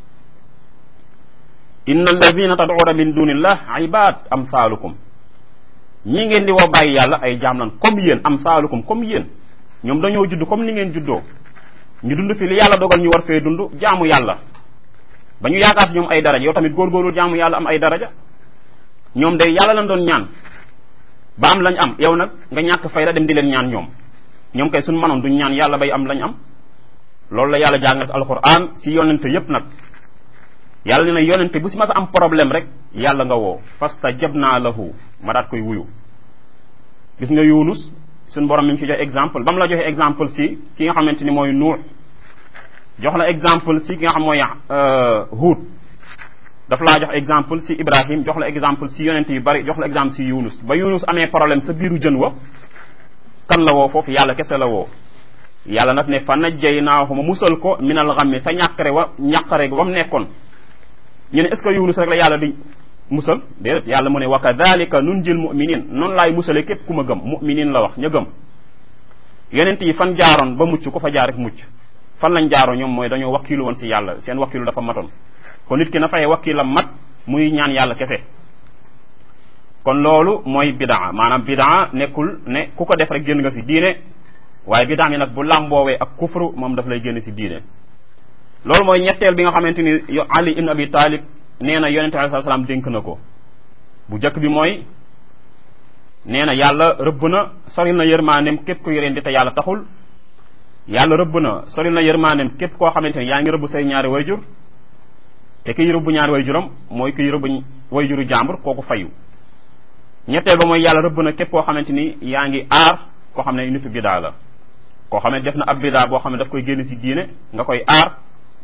Speaker 1: inna alladina tad'una min dunillah ibad amsalukum ñi ngeen di woo bàyyi yàlla ay jaam lan comme yéen amsalukum comme yéen ñoom dañoo judd comme ni ngeen juddoo ñu dund fi li yàlla dogal ñu war fee dund jaamu yàlla ba ñu yaakaar si ñoom ay daraja yow tamit góorgóorlu jaamu yàlla am ay daraja ñoom day yàlla lañ doon ñaan ba am lañ am yow nag nga ñàkk fay la dem di leen ñaan ñoom ñoom kay suñ manoon duñ ñaan yàlla bay am lañ am loolu la yàlla jàngal si alquran si yonente yépp nag yàlla ne na yonente bu si mas a am problème rek yàlla nga woo fastajabna lahu ma daat koy wuyu gis nga yunus suñ borom mi ngi si jox exemple ba mu la joxe exemple si ki nga xamante ni mooy nuux jox la exemple si ki nga xam mooy huut daf laa jox exemple si ibrahim jox la exemple si yonente yu bari jox la exemple si yunus ba yunus amee problème sa biiru jën wa kan la woo foofu yàlla kese la woo yàlla nag ne fa najjaynaahu ma musal ko minal ghammi sa ñàkkare wa ñàkkare wa mu nekkoon ñu ne est ce que yunus rek la yàlla di musal déedéet yàlla mu ne wa kadhalika nunjil muminin noonu laay musale képp ku ma gëm muminin la wax ña gëm yonent yi fan jaaroon ba mucc ku fa jaar rek mucc fan lañ jaaroon ñoom mooy dañoo wakkilu woon si yàlla seen wakkilu dafa matoon kon nit ki na fay wakkilam mat muy ñaan yàlla kese kon loolu mooy bidaa maanaam bidaa nekkul ne ku ko def rek génn nga si diine waaye bidaa mi nag bu làmboowee ak kufru moom daf lay génn si diine loolu mooy ñetteel bi nga xamante ni ali ibn abi talib nee na yonente alei salaam dénk na ko bu njëkk bi mooy nee na yàlla rëbb na soril na yërmaanem képp ku yoreen di te yàlla taxul yàlla rëbb na soril na yërmaanem képp koo xamante ni yaa ngi rëbb say ñaari wayjur te kiy rëbb ñaari wayjuram mooy kiy rëbb wayjuru jàmbur kooku fayu ñetteel ba mooy yàlla rëbb na képp koo xamante ni yaa ngi aar koo xam ne nitu bidaa la koo xam ne def na ab bidaa boo xam ne daf koy génn si diine nga koy aar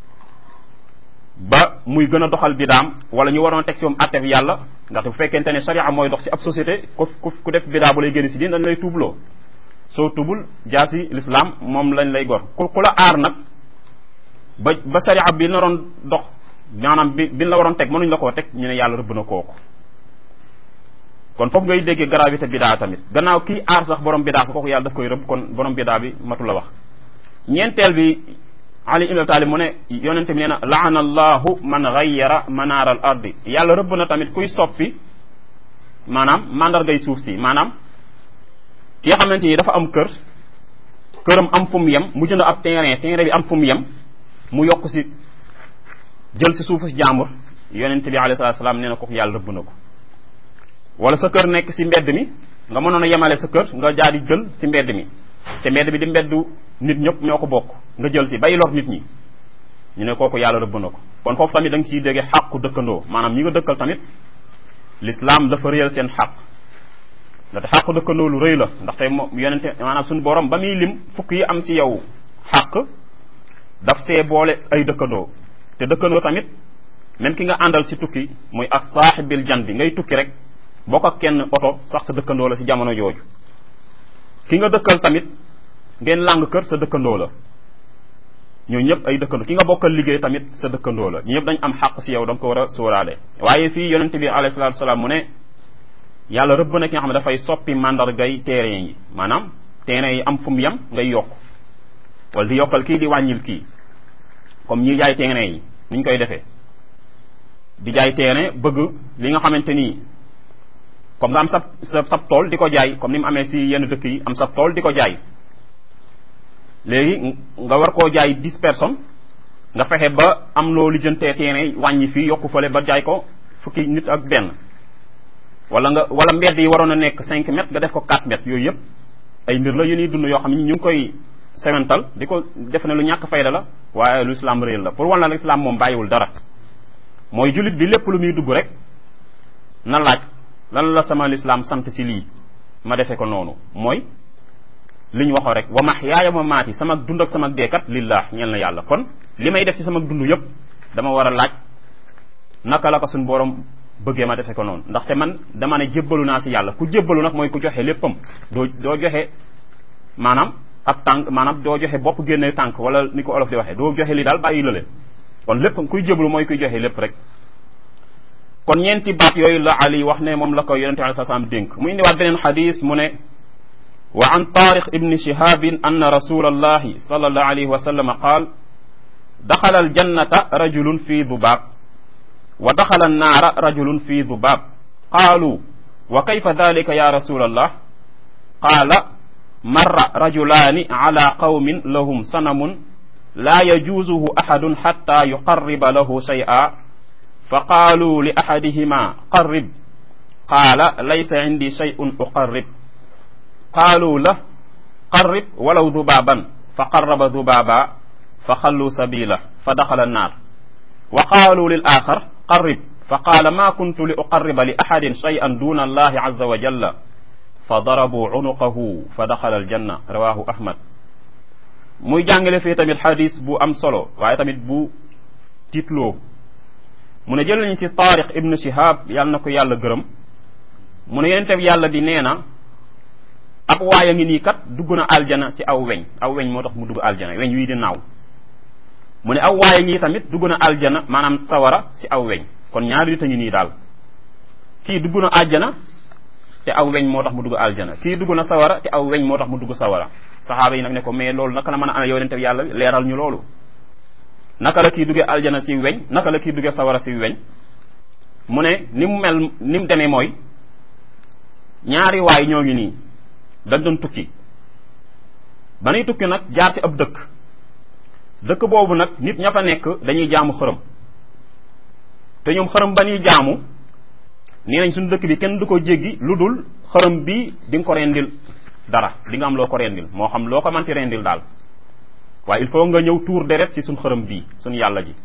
Speaker 1: ba muy gën a doxal bidaam wala ñu waroon teg si moom attef yàlla ndaxte bu fekkente ne sharia mooy dox si ab société ku ku def bidaa bu lay génn si diine dañ lay tuubloo soo tubul jaasi l'islam moom lañ lay gor ku ku la aar nag ba ba sharia bi naroon dox maanaam bi bi la waroon teg mënuñ la koo teg ñu ne yàlla rëbb na kooku kon foofu ngay déggee gravité bidaa tamit gannaaw kii aar sax borom bidaa sax kooku yàlla daf koy rëbb kon borom bidaa bi matu la wax ñeenteel bi ali ibn talib mu ne yonente bi nee na laana allahu man gayyara manaara al ardi yàlla rëbb na tamit kuy soppi maanaam mandargay suuf si maanaam ki nga xamante ni dafa am kër këram am fu mu yem mu jënd ab terrain terrain bi am fu mu yem mu yokk si jël si suufu si jàmbur yonente bi alayhi salatu salaam nee na kooku yàlla rëbb na ko wala sa kër nekk si mbedd mi nga mënoon a yemale sa kër nga jaar di jël si mbedd mi te mbedd bi di mbeddu nit ñëpp ñoo ko bokk nga jël si bay lor nit ñi ñu ne kooku yàlla rëbb na ko kon foofu tamit da nga ciy déggee xàqu dëkkandoo maanaam ñi nga dëkkal tamit l'islam dafa réyal seen xàq ndaxte xàqu dëkkandoo lu rëy la ndaxte moom yonente maanaam suñu borom ba muy lim fukk yi am si yow xàq daf see boole ay dëkkandoo te dëkkandoo tamit même ki nga àndal si tukki muy as saaxibil jan bi ngay tukki rek bokk ak kenn oto sax sa dëkkandoo la si jamono jooju ki nga dëkkal tamit ngeen làng kër sa dëkkandoo la ñoo ñëpp ay dëkkandoo ki nga bokkal liggéey tamit sa dëkkandoo la ñu ñëpp dañ am xàq si yow da nga ko war a sóoraale waaye fii yonente bi alayhi salatu salaam mu ne yàlla rëbb na ki nga xam ne dafay soppi mandargay terrain yi maanaam terrain yi am fu mu yem ngay yokk wala di yokkal kii di wàññil kii comme ñi jaay terrain yi niñ koy defee di jaay terrain bëgg li nga xamante nii comme nga am sa sa sab tool di ko jaay comme ni mu amee si yenn dëkk yi am sa tool di ko jaay léegi nga war koo jaay dix personnes nga fexe ba am loo lijjantee terrain wàññi fii yokku fële ba jaay ko fukki nit ak benn wala nga wala mbedd yi waroon a nekk cinq mètres nga def ko quatre mètres yooyu yëpp ay mbir la yu ñuy dund yoo xam ne ñu ngi koy semental di ko def ne lu ñàkk fayda la waaye lu islam réel la pour wan la islam moom bàyyiwul dara mooy jullit bi lépp lu muy dugg rek na laaj lan la sama lislaam sant si lii ma defe ko noonu mooy li ñu waxoo rek wa mahyaaya wa maati sama dund ak sama deekat lillah ñeel na yàlla kon li may def si sama dund yëpp dama war a laaj naka la ko suñu borom bëggee ma defe ko noonu ndaxte man dama ne jébbalu naa si yàlla ku jébbalu nag mooy ku joxe léppam doo doo joxe maanaam ab tànk maanaam doo joxe bopp génne tànk wala ni ko olof di waxee doo joxe li daal bàyyi lële kon lépp kuy jébbalu mooy kuy joxe lépp rek kon ñeenti baat yooyu la ali wax ne moom la ko yonente alei salaam dénk mu indiwaat beneen xadis mu ne wa an tariq ibni shihabin anna rasul allahi sal allahu alayhi wa sallam qaal daxala aljannata rajulun fi dubaab wa daxala annaara rajulun fi dubaab qaalu wa kayfa dalika ya rasul allah qaala marra rajulaani ala qawmin lahum sanamun laa yajuuzuhu axadun xatta yuqarriba lahu shay'a فقالوا لأحدهما قرب قال ليس عندي شيء أقرب قالوا له قرب ولو ذبابا فقرب ذبابا فخلوا سبيله فدخل النار وقالوا للآخر قرب فقال ما كنت لأقرب لأحد شيئا دون الله عز وجل فضربوا عنقه فدخل الجنة رواه أحمد muy jàngale fii tamit xadis bu am solo waaye tamit bu titloo mu ne jël nañ ci taariq ibnu shihab yàlla na ko yàlla gërëm mu ne yonente bi yàlla bi nee na ab waaya ngi nii kat dugg na aljana ci aw weñ aw weñ moo tax mu dugg aljana weñ wii di naaw mu ne aw waaya ngi tamit dugg na aljana maanaam sawara ci aw weñ kon ñaari nit a ngi nii daal kii dugg na aljana te aw weñ moo tax mu dugg aljana kii dugg na sawara te aw weñ moo tax mu dugg sawara saxaaba yi nag ne ko mais loolu naka la mën a amee yonente bi yàlla leeral ñu loolu naka la kii duggee aljana si weñ naka la kii duggee sawara si weñ mu ne ni mu mel ni mu demee mooy ñaari waay ñoo ngi nii dañ doon tukki ba nuy tukki nag jaar ci ab dëkk dëkk boobu nag nit ña fa nekk dañuy jaamu xërëm te ñoom xërëm ba ñuy jaamu nee nañ suñu dëkk bi kenn du ko jéggi lu dul xërëm bi di nga ko rendil dara di nga am loo ko rendil moo xam loo ko manti rendil daal waaye il faut nga ñëw tuur deret ci suñ xërëm bii suñ yàlla ji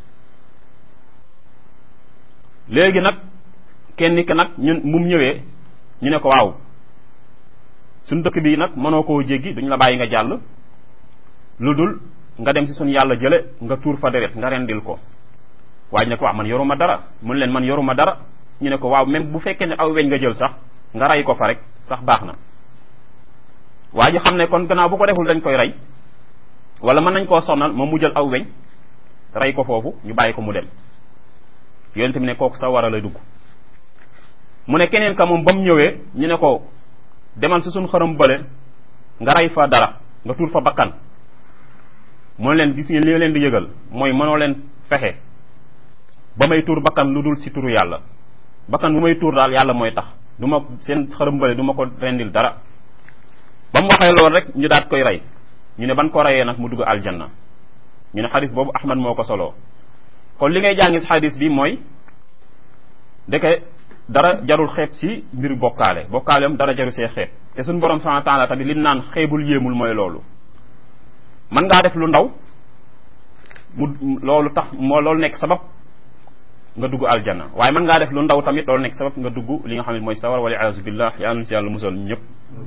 Speaker 1: léegi nag kenn ki nag ñun mum ñëwee ñu ne ko waaw suñ dëkk bii nag mënoo koo jéggi duñ la bàyyi nga jàll lu dul nga dem ci suñ yàlla jële nga tuur fa deret nga rendil ko waaye ñu ne ko waaw man yoruma dara mun leen man yoruma dara ñu ne ko waaw même bu fekkee ne aw weñ nga jël sax nga rey ko fa rek sax baax na waa ji xam ne kon gannaaw bu ko deful dañ koy rey wala mën nañ koo sonnal moom mu jël aw weñ rey ko foofu ñu bàyyi ko mu dem yonente bi ne kooku sa war a lay dugg mu ne keneen ka moom ba mu ñëwee ñu ne ko demal si suñ xaram bële nga rey fa dara nga tuur fa bakkan mu ne leen gis ngeen li leen di yëgal mooy mënoo leen fexe ba may tuur bakkan lu dul si turu yàlla bakkan bu may tuur daal yàlla mooy tax du ma seen xaram bële du ma ko rendil dara ba mu waxee loolu rek ñu daat koy rey ñu ne ban ko reyee nag mu dugg aljanna ñu ne xadis boobu ahmad moo ko soloo kon li ngay jàngi si xadis bi mooy deke dara jarul xeeb si mbir bokkaale bokkaaleem dara jarul see xeeb te suñu borom subhanahu wa taala tamit li naan xeebul yéemul mooy loolu mën ngaa def lu ndaw mu loolu tax moo loolu nekk sabab nga dugg aljanna waaye mën ngaa def lu ndaw tamit loolu nekk sabab nga dugg li nga xam ne mooy sawar wala iyaazu billah yàlla na si yàlla musal ñëpp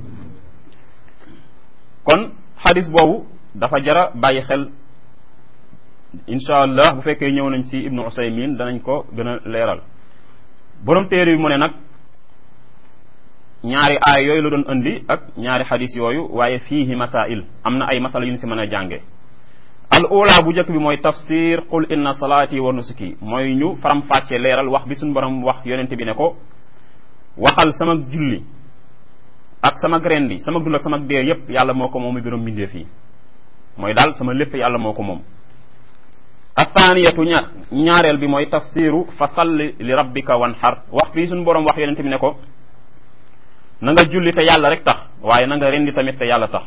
Speaker 1: kon xadis boobu dafa jara bàyyi xel incha allah bu fekkee ñëw nañ si ibnu usaymin danañ ko gën a leeral borom téere bi mu ne nag ñaari aay yooyu la doon indi ak ñaari xadis yooyu waaye fiihi masail am na ay masala yu ñu si mën a jànge al ula bu njëkk bi mooy tafsir qul inna salaati wa nusuki mooy ñu faram fàcce leeral wax bi suñu borom wax yonente bi ne ko waxal sama julli ak sama rendi sama dund ak sama dee yépp yàlla moo ko moom mi birom mbindee fii mooy daal sama lépp yàlla moo ko moom athaniyatu ña ñaareel bi mooy tafsiru fa salli li rabbika wanhar wax fii suñu borom wax yonente bi ne ko na nga julli te yàlla rek tax waaye na nga rendi tamit te yàlla tax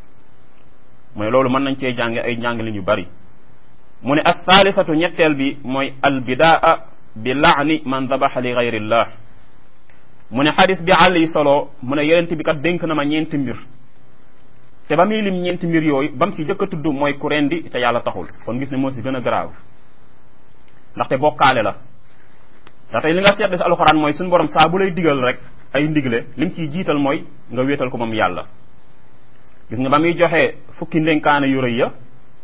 Speaker 1: mooy loolu mën nañ cee jànge ay njàngale yu bari mu ne ak thalithatu ñetteel bi mooy albidaa bi laani man dabaxa li gayrillah mu ne xadis bi àll yi solo mu ne yonent bi kat dénk na ma ñeenti mbir te ba muy lim ñeenti mbir yooyu ba mu si jëkk a tudd mooy ku rendi te yàlla taxul kon gis ne moo si gën a grave ndaxte bokkaale la ndax tey li nga seetlu si alxuraan mooy suñu borom saa bu lay digal rek ay ndigle lim siy jiital mooy nga wéetal ko moom yàlla gis nga ba muy joxe fukki ndénkaane yu rëy ya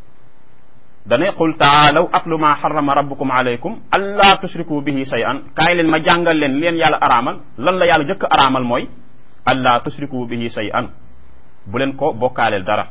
Speaker 1: dane qul taalaw atlu ma xarama rabbukum alaykum allaa tushriku bihi shay'an kaay leen ma jàngal leen leen yàlla araamal lan la yàlla jëkk araamal mooy allaa tushriku bihi shay'an bu leen ko bokkaaleel dara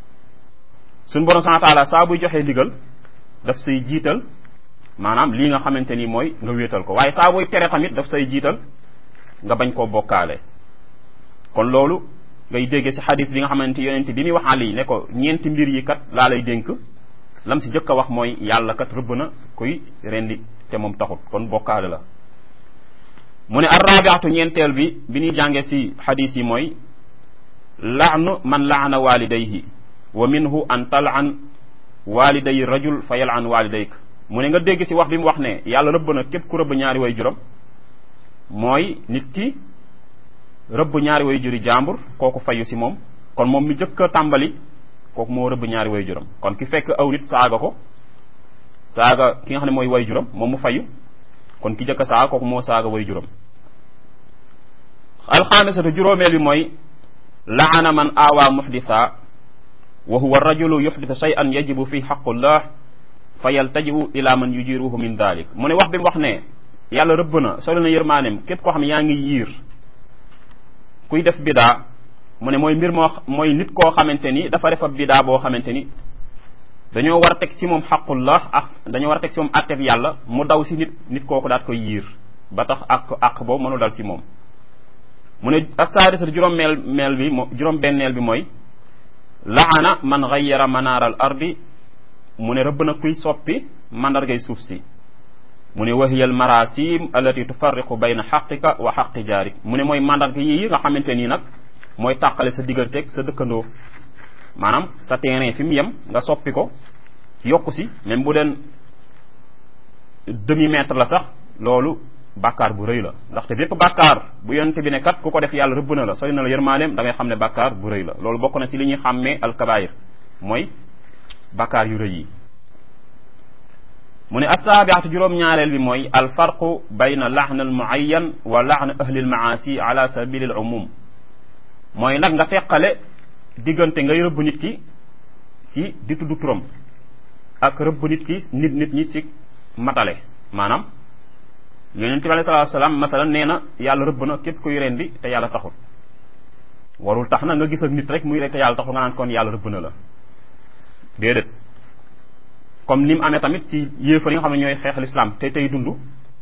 Speaker 1: suñ borom subhanahu wa taala saa buy joxe ndigal daf say jiital maanaam lii nga xamante ni mooy nga wéetal ko waaye saa buy tere tamit daf say jiital nga bañ koo bokkaale kon loolu ngay dégge ci xadis bi nga xamante yonent bi muy wax Ali ne ko ñeenti mbir yi kat laa lay dénk lam si jëkk a wax mooy yàlla kat rëbb na kuy rendi te moom taxut kon bokkaale la mu ne arrabiatu ñeenteel bi bi ñuy jànge ci xadis yi mooy laanu man laana walidayhi wa minhu an talan waliday rajul fa yalan walidayk mu ne nga dégg ci wax bi mu wax ne yàlla rëbb na képp ku rëbb ñaari way juram mooy nit ki rëbb ñaari way juri jàmbur kooku fayu si moom kon moom mi jëkk a tàmbali kooku moo rëbb ñaari way juram kon ki fekk aw nit saaga ko saaga ki nga xam ne mooy way juram moom mu fayu kon ki jëkk a saaga kooku moo saaga way juram alxaamisatu juróomeel bi mooy laana man aawaa muhditha wa huwa rajulu yuhdithu shay'an yajibu fi xaqullah fa yaltaji'u ila man yujiruhu min dalik mu ne wax bi mu wax ne yàlla rëbb na solo na yërmaaneem képp koo xam ne yaa ngi yiir kuy def bidaa mu ne mooy mbir moo mooy nit koo xamante ni dafa def ab bidaa boo xamante ni dañoo war a teg si moom xaqullah ak dañoo war a teg si moom atteb yàlla mu daw si nit nit kooku daat koy yiir ba tax ak àq boobu mënul dal si moom mu ne asaadisatu juróom meel meel bi mo juróom benneel bi mooy laana man gayyara manaar al ardi mu ne rëbb na kuy soppi mandargay suuf si mu ne wahiya al marasim allati tufarriqu bayna xaqika wa xaqi jaarik mu ne mooy mandarga yi nga xamante nii nag mooy tàqale sa digganteeg sa dëkkandoo maanaam sa terrain fi mu yem nga soppi ko yokku si même bu den demi mètre la sax loolu bàkkaar bu rëy la ndaxte bépp bàkkaar bu yonente bi ne kat ku ko def yàlla rëbb na la sori na la yërmaaleem da ngay xam ne bàkkaar bu rëy la loolu bokk na si li ñuy xàmmee alkabair mooy bàkkaar yu rëy yi mu ne assaabiatu juróom-ñaareel bi mooy alfarqu bayna laxna al muayyan wa laxna ahli al maasi ala sabili al umum mooy nag nga teqale diggante ngay rëbb nit ki si di tudd turam ak rëbb nit ki nit nit ñi si matale maanaam yonent bi alei salatu salaam masalan nee na yàlla rëbb na képp kuy rendi te yàlla taxul warul tax na nga gis ak nit rek muy rek te yàlla taxul nga naan kon yàlla rëbb na la déedéet comme ni mu amee tamit ci yéefar yi nga xam ne ñooy xeex lislaam te tey dund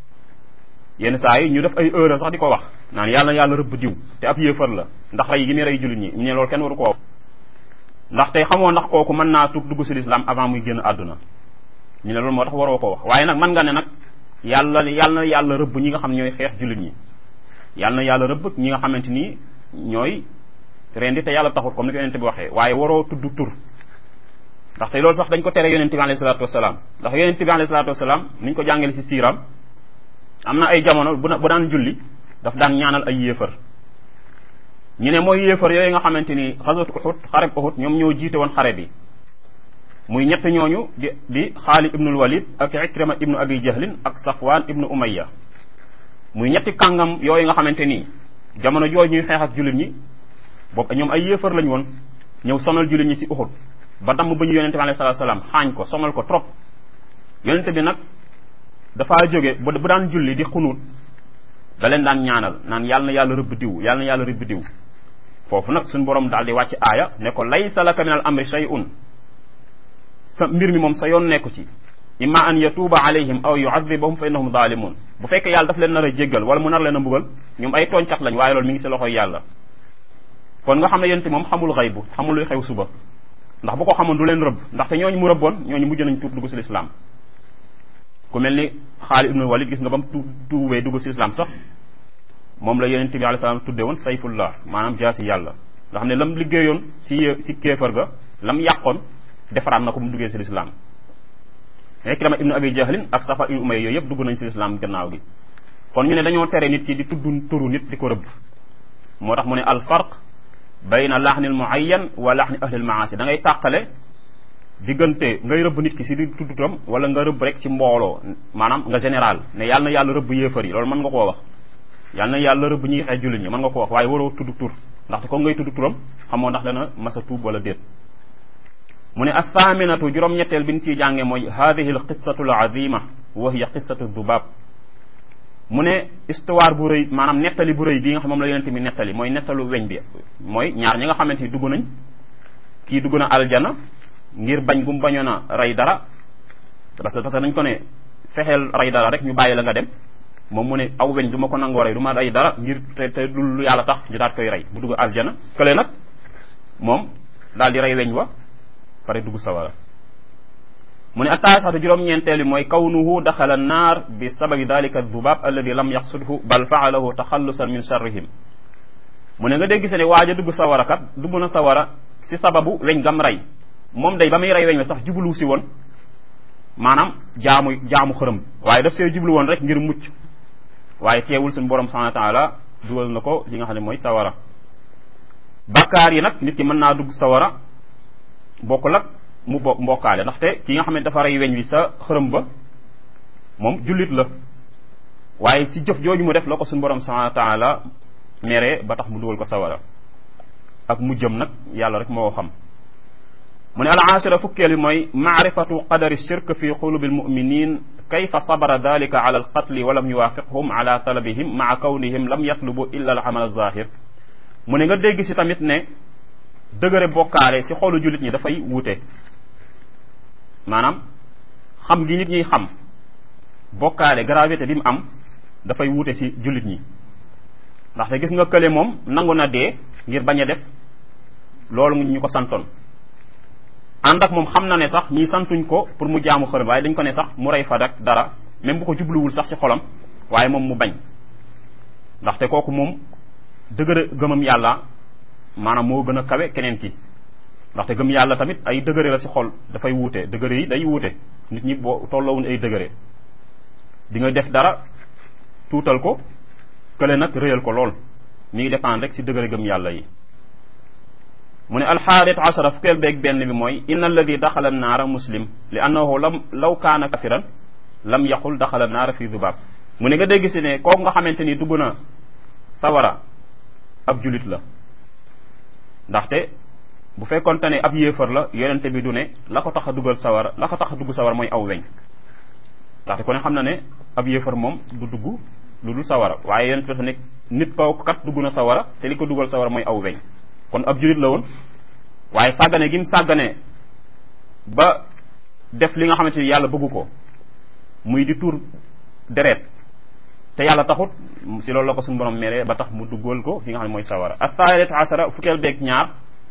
Speaker 1: yenn saa yi ñu def ay heure sax di ko wax naan yàlla yàlla rëbb diw te ab yéefar la ndax rey gi muy rey jullit ñi ñu ne loolu kenn waru ko wax ndax tey xamoo ndax kooku mën naa tug dugg si lislaam avant muy génn àdduna ñu ne loolu moo tax waroo ko wax waaye nag mën nga ne nag yàlla yàlla na yàlla rëbb ñi nga xam ñooy xeex jullit ñi yàlla na yàlla rëbb ñi nga xamante ni ñooy rendi te yàlla taxut comme ni ko yonente bi waxee waaye waroo tudd tur ndax te loolu sax dañ ko tere yonente bi alayhi salatu wasalaam ndax yonente bi alayhi salatu wasalaam niñ ko jàngale si siiram am na ay jamono bu bu daan julli daf daan ñaanal ay yéefar ñu ne mooy yéefar yooyu nga xamante ni xasat uxut xareb uxut ñoom ñoo jiite woon xare bi muy ñett ñooñu di di xaalid ibnul walid ak ikrima ibnu abi jahlin ak safwan ibnu umayya muy ñetti kàngam yooyu nga xamante ni jamono jooju ñuy xeex ak jullit ñi boobu ñoom ay yéefar lañ woon ñëw sonal jullit ñi si uxut ba damm ba ñu yonente bi alayhi salatu salaam xaañ ko sonal ko trop yonente bi nag dafaa jóge bu bu daan julli di xunuut da leen daan ñaanal naan yàlla na yàlla rëbb diw yàlla na yàlla rëbb diw foofu nag suñu borom daal di wàcc aaya ne ko laysa laka min al amri shay'un sa mbir mi moom sa yoon nekku ci imma an yatuuba alayhim aw yuadibahum fa innahum zalimun bu fekkee yàlla daf leen nar a jéggal wala mu nar leen a mbugal ñoom ay tooñkat lañ waaye loolu mi ngi si loxoy yàlla kon nga xam ne yonente moom xamul xay bu xamul luy xew suba ndax bu ko xamoon du leen rëbb ndaxte ñooñu mu rëbboon ñooñu mujj nañ tuub dugg si lislaam ku mel ni Xaalid ibnul Walid gis nga ba mu tu tuubee dugg si islam sax moom la yonent bi alayhi salaam tudde woon sayfullah maanaam jaasi yàlla nga xam ne lam liggéeyoon si si kéefar ga lam yàqoon defaraat na ko mu duggee si lislaam Ikrima ibnu abi jahlin ak Safa ibnu Umayya yooyu yëpp dugg nañ si lislaam gannaaw gi kon ñu ne dañoo tere nit ki di tudd turu nit di ko rëbb moo tax mu ne al farq bayna laxnil muayyan wa laxni ahlil maasi da ngay tàqale diggante ngay rëbb nit ki si di tudd turam wala nga rëbb rek ci mbooloo maanaam nga général ne yàlla na yàlla rëbb yéefar yi loolu mën nga koo wax yàlla na yàlla rëbb ñi xeex jullit ñi mën nga koo wax waaye waroo tudd tur ndaxte ko ngay tudd turam xamoo ndax dana masa tuub wala déet mu ne athaaminatu juróom-ñetteel bi ñu ciy jànge mooy hadihi al qissatu al azima wa hiya qissatu dubaab mu ne histoire bu rëy maanaam nettali bu rëy bii nga xam moom la yonente bi nettali mooy nettalu weñ bi mooy ñaar ñi nga xamante ni dugg nañ kii dugg na aljana ngir bañ bu mu bañoon a rey dara parce que parce que dañ ko ne fexeel rey dara rek ñu bàyyi la nga dem moom mu ne aw weñ du ma ko nangoo rey du ma rey dara ngir te te du lu yàlla tax ñu daat koy rey mu dugg aljana kële nag moom daal di rey weñ wa pare dugg sawara mu ne attaasatu juróom-ñeenteel bi mooy kawnuhu daxala naar bi sababi dalika dubab alladi lam yaqsudhu bal faalahu taxallusan min charrihim mu ne nga dégg se ne waaj a dugg sawara kat dugg na sawara si sababu weñ gam rey moom day ba muy rey weñ we sax jublu si woon maanaam jaamu jaamu xërëm waaye daf see jublu woon rek ngir mucc waaye teewul suñu borom subhanahu wa taala dugal na ko li nga xam ne mooy sawara bakkaar yi nag nit ki mën naa dugg sawara bokkul ak mu bokk mbokkaale ndaxte ki nga xam ne dafa rey weñ wi sa xërëm ba moom jullit la waaye si jëf jooju mu def la ko suñu borom subhanahu wa taala mere ba tax mu dugal ko sawara ak mu jëm nag yàlla rek moo xam mu ne al aashira fukkeel bi mooy maarifatu qadari shirk fi qulubi almuminin kayfa sabara dalika ala alqatli wa lam yuwafiqhum ala talabihim maa kawnihim lam yatlubu illa al amal alzahir mu ne nga dégg si tamit ne dëgëre bokkaale si xolu jullit ñi dafay wuute maanaam xam gi nit ñuy xam bokkaale gravité bi mu am dafay wuute si jullit ñi ndaxte gis nga kële moom nangu na dee ngir bañ a def loolu ñu ko santoon ànd ak moom xam na ne sax ñii santuñ ko pour mu jaamu xërëm waaye dañ ko ne sax mu rey fa dak dara même bu ko jubluwul sax ci xolam waaye moom mu bañ ndaxte kooku moom dëgëre gëmam yàlla maanaam moo gën a kawe keneen ki ndaxte gëm yàlla tamit ay dëgëre la ci xol dafay wuute dëgëre yi day wuute nit ñi boo tolloowuñ ay dëgëre di nga def dara tuutal ko kële nag réyal ko lool mi ngi dépendre rek ci dëgëre gëm yàlla yi mu ne alxaarit ashara fukkeel beeg benn bi mooy inna alladi daxala naara muslim li annahu lam law kaana kafiran lam yaqul daxala naara fi dubaab mu ne nga dégg si ne kooku nga xamante ni dugg na sawara ab julit la ndaxte bu fekkonte ne ab yéefar la yonente bi du ne la ko tax a dugal sawara la ko tax a dugg sawara mooy aw weñ ndaxte ku ne xam na ne ab yéefar moom du dugg lu dul sawara waaye yonente bi dafa ne nit kooku kat dugg na sawara te li ko dugal sawara mooy aw weñ kon ab julit la woon waaye sàggane gi mu sàggane ba def li nga xamante ni yàlla bëggu ko muy di tuur deret te yàlla taxut si loolu la ko suñu borom meree ba tax mu duggal ko fi nga xam ne mooy sawara athaalit ashara fukkeel beeg ñaar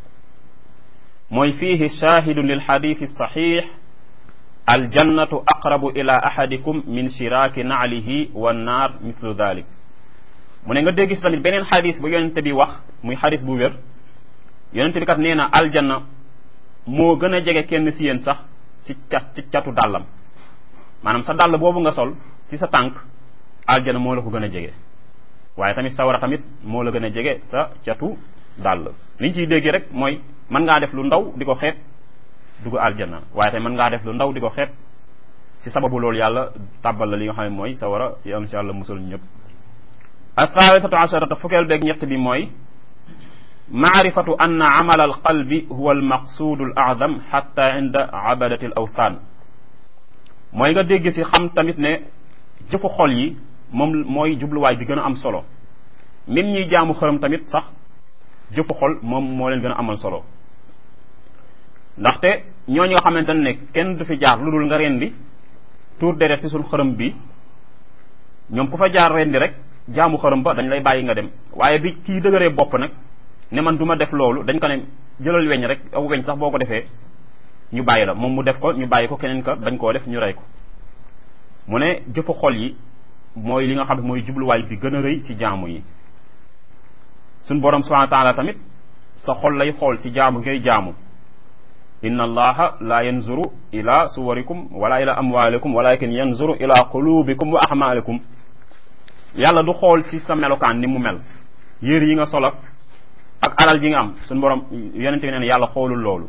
Speaker 1: mooy fiihi shahidun lil xadithi saxix aljannatu aqrabu ila ahadikum min shiraaki naalihi wa naar mithlu dalik mu ne nga dégg si tamit beneen xadis bu yonente bi wax muy xadis bu wér yonente bi kat nee na aljanna moo gën a jege kenn si yéen sax ci cat ci catu dàllam maanaam sa dàll boobu nga sol si sa tànk aljanna moo la ko gën a jege waaye tamit sawara tamit moo la gën a jege sa catu dàll liñ ciy dégg rek mooy mën ngaa def lu ndaw di ko xeet dugg aljanna waaye tamit mën ngaa def lu ndaw di ko xeet si sababu loolu yàlla tàbbal la li nga xam ne mooy sawara yi insha allah musal ñëpp athaalitatu asharata fukkeel beeg ñett bi mooy maarifatu anna amala alqalbi huwa almaqsuudu al a'zam xatta inda abadati al awthan mooy nga dégg si xam tamit ne jëfu xol yi moom mooy jubluwaay bi gën a am solo même ñiy jaamu xërëm tamit sax jëfu xol moom moo leen gën a amal solo ndaxte ñooñu nga xamante ne kenn du fi jaar lu dul nga rendi tuur deret si suñ xërëm bi ñoom ku fa jaar rendi rek jaamu xërëm ba dañ lay bàyyi nga dem waaye bi kii dëgëree bopp nag ne man du ma def loolu dañ ko ne jëlal weñ rek aw weñ sax boo ko defee ñu bàyyi la moom mu def ko ñu bàyyi ko keneen ka dañ koo def ñu rey ko mu ne jëfu xol yi mooy li nga xam ne mooy jubluwaay bi gën a rëy ci jaamu yi suñ borom subhanahu wa taala tamit sa xol lay xool ci jaamu ngay jaamu inna allaha la yanzuru ila suwarikum wala ila amwalikum walakin yanzuru ila qulubikum wa ahmalikum yàlla du xool ci sa melokaan ni mu mel yére yi nga solak ak alal ji nga am suñ borom yonente bi neen yàlla xoolul loolu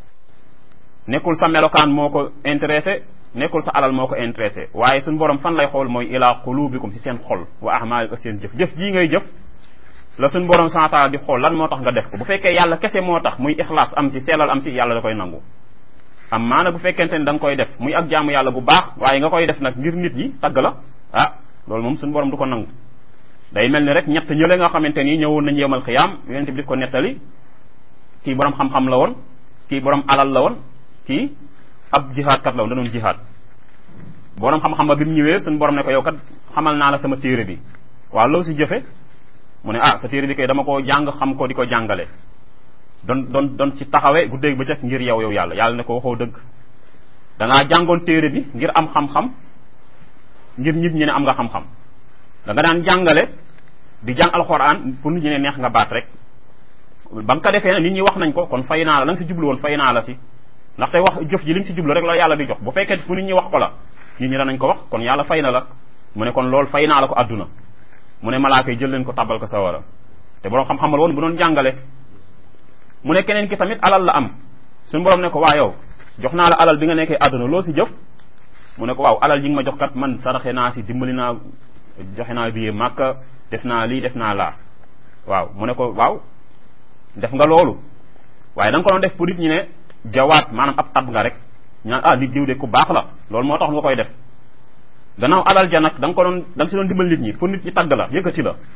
Speaker 1: nekkul sa melokaan moo ko intéressé nekkul sa alal moo ko intéressé waaye suñ borom fan lay xool mooy ila qulubikum ci seen xol wa ahmalikum seen jëf jëf jii ngay jëf la suñ borom subhanahu wa taala di xool lan moo tax nga def ko bu fekkee yàlla kese moo tax muy ixlaas am si sellal am si yàlla da koy nangu am maana bu fekkente ni da nga koy def muy ak jaamu yàlla bu baax waaye nga koy def nag ngir nit ñi tagg la ah loolu moom suñ borom du ko nangu day mel ni rek ñett ñële nga xamante ni ñëwoon nañ yemal xiyaam yonente bi di ko nettali kii borom xam-xam la woon kii borom alal la woon kii ab jihaad kat la woon da doon jihaad borom xam-xam ba bi mu ñëwee suñ borom ne ko yow kat xamal naa la sama téere bi waaw loo si jëfe mu ne ah sa téere bi kay dama ko jàng xam ko di ko jàngale don don don si taxawe bu dégg ba cëkk ngir yow yow yàlla yàlla ne ko waxoo dëgg da ngaa jàngoon téere bi ngir am xam-xam ngir nit ñi ne am nga xam-xam da nga daan jàngale di jàng alxuraan pour nit ñi ne neex nga baat rek ba nga ko defee nag nit ñi wax nañ ko kon fay naa la la nga si jublu woon fay naa la si ndaxte wax jëf ji li nga si jublu rek la yàlla di jox bu fekkee fu nit ñi wax ko la nit ñi danañ ko wax kon yàlla fay na la mu ne kon loolu fay naa la ko àdduna mu ne malaaka yi jël leen ko tabal ko sawara te borom xam-xamal woon bu doon jàngale mu ne keneen ki tamit alal la am suñu borom ne ko waa yow jox naa la alal bi nga nekkee àdduna loo si jëf mu ne ko waaw alal yi nga ma jox kat man saraxe naa si dimbali naa joxe naa billet màkka def naa lii def naa laa waaw mu ne ko waaw def nga loolu waaye da nga ko doon def pour nit ñi ne jawaat maanaam ab tab nga rek ñaan ah nit diw de ku baax la loolu moo tax nga koy def gannaaw alal ja nag da nga ko doon da nga si doon dimbal nit ñi pour nit ñi tagg la yëkkati la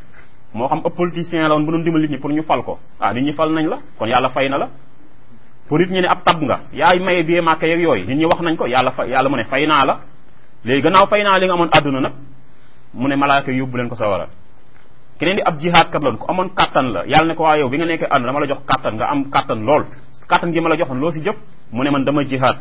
Speaker 1: moo xam ëpp politicien la woon bu doon dimbali nit ñi pour ñu fal ko ah nit ñi fal nañ la kon yàlla fay na la pour nit ñi ne ab tab nga yaay maye bie màkk yeeg yooyu nit ñi wax nañ ko yàlla fa yàlla mu ne fay naa la léegi gannaaw fay naa li nga amoon àdduna nag mu ne malaaka yóbbu leen ko sawara keneen di ab jihaad kat loon ku amoon kattan la yàlla ne ko waa yow bi nga nekkee àdduna dama la jox kattan nga am kattan lool kattan gi ma la joxoon loo si jëf mu ne man dama jihaad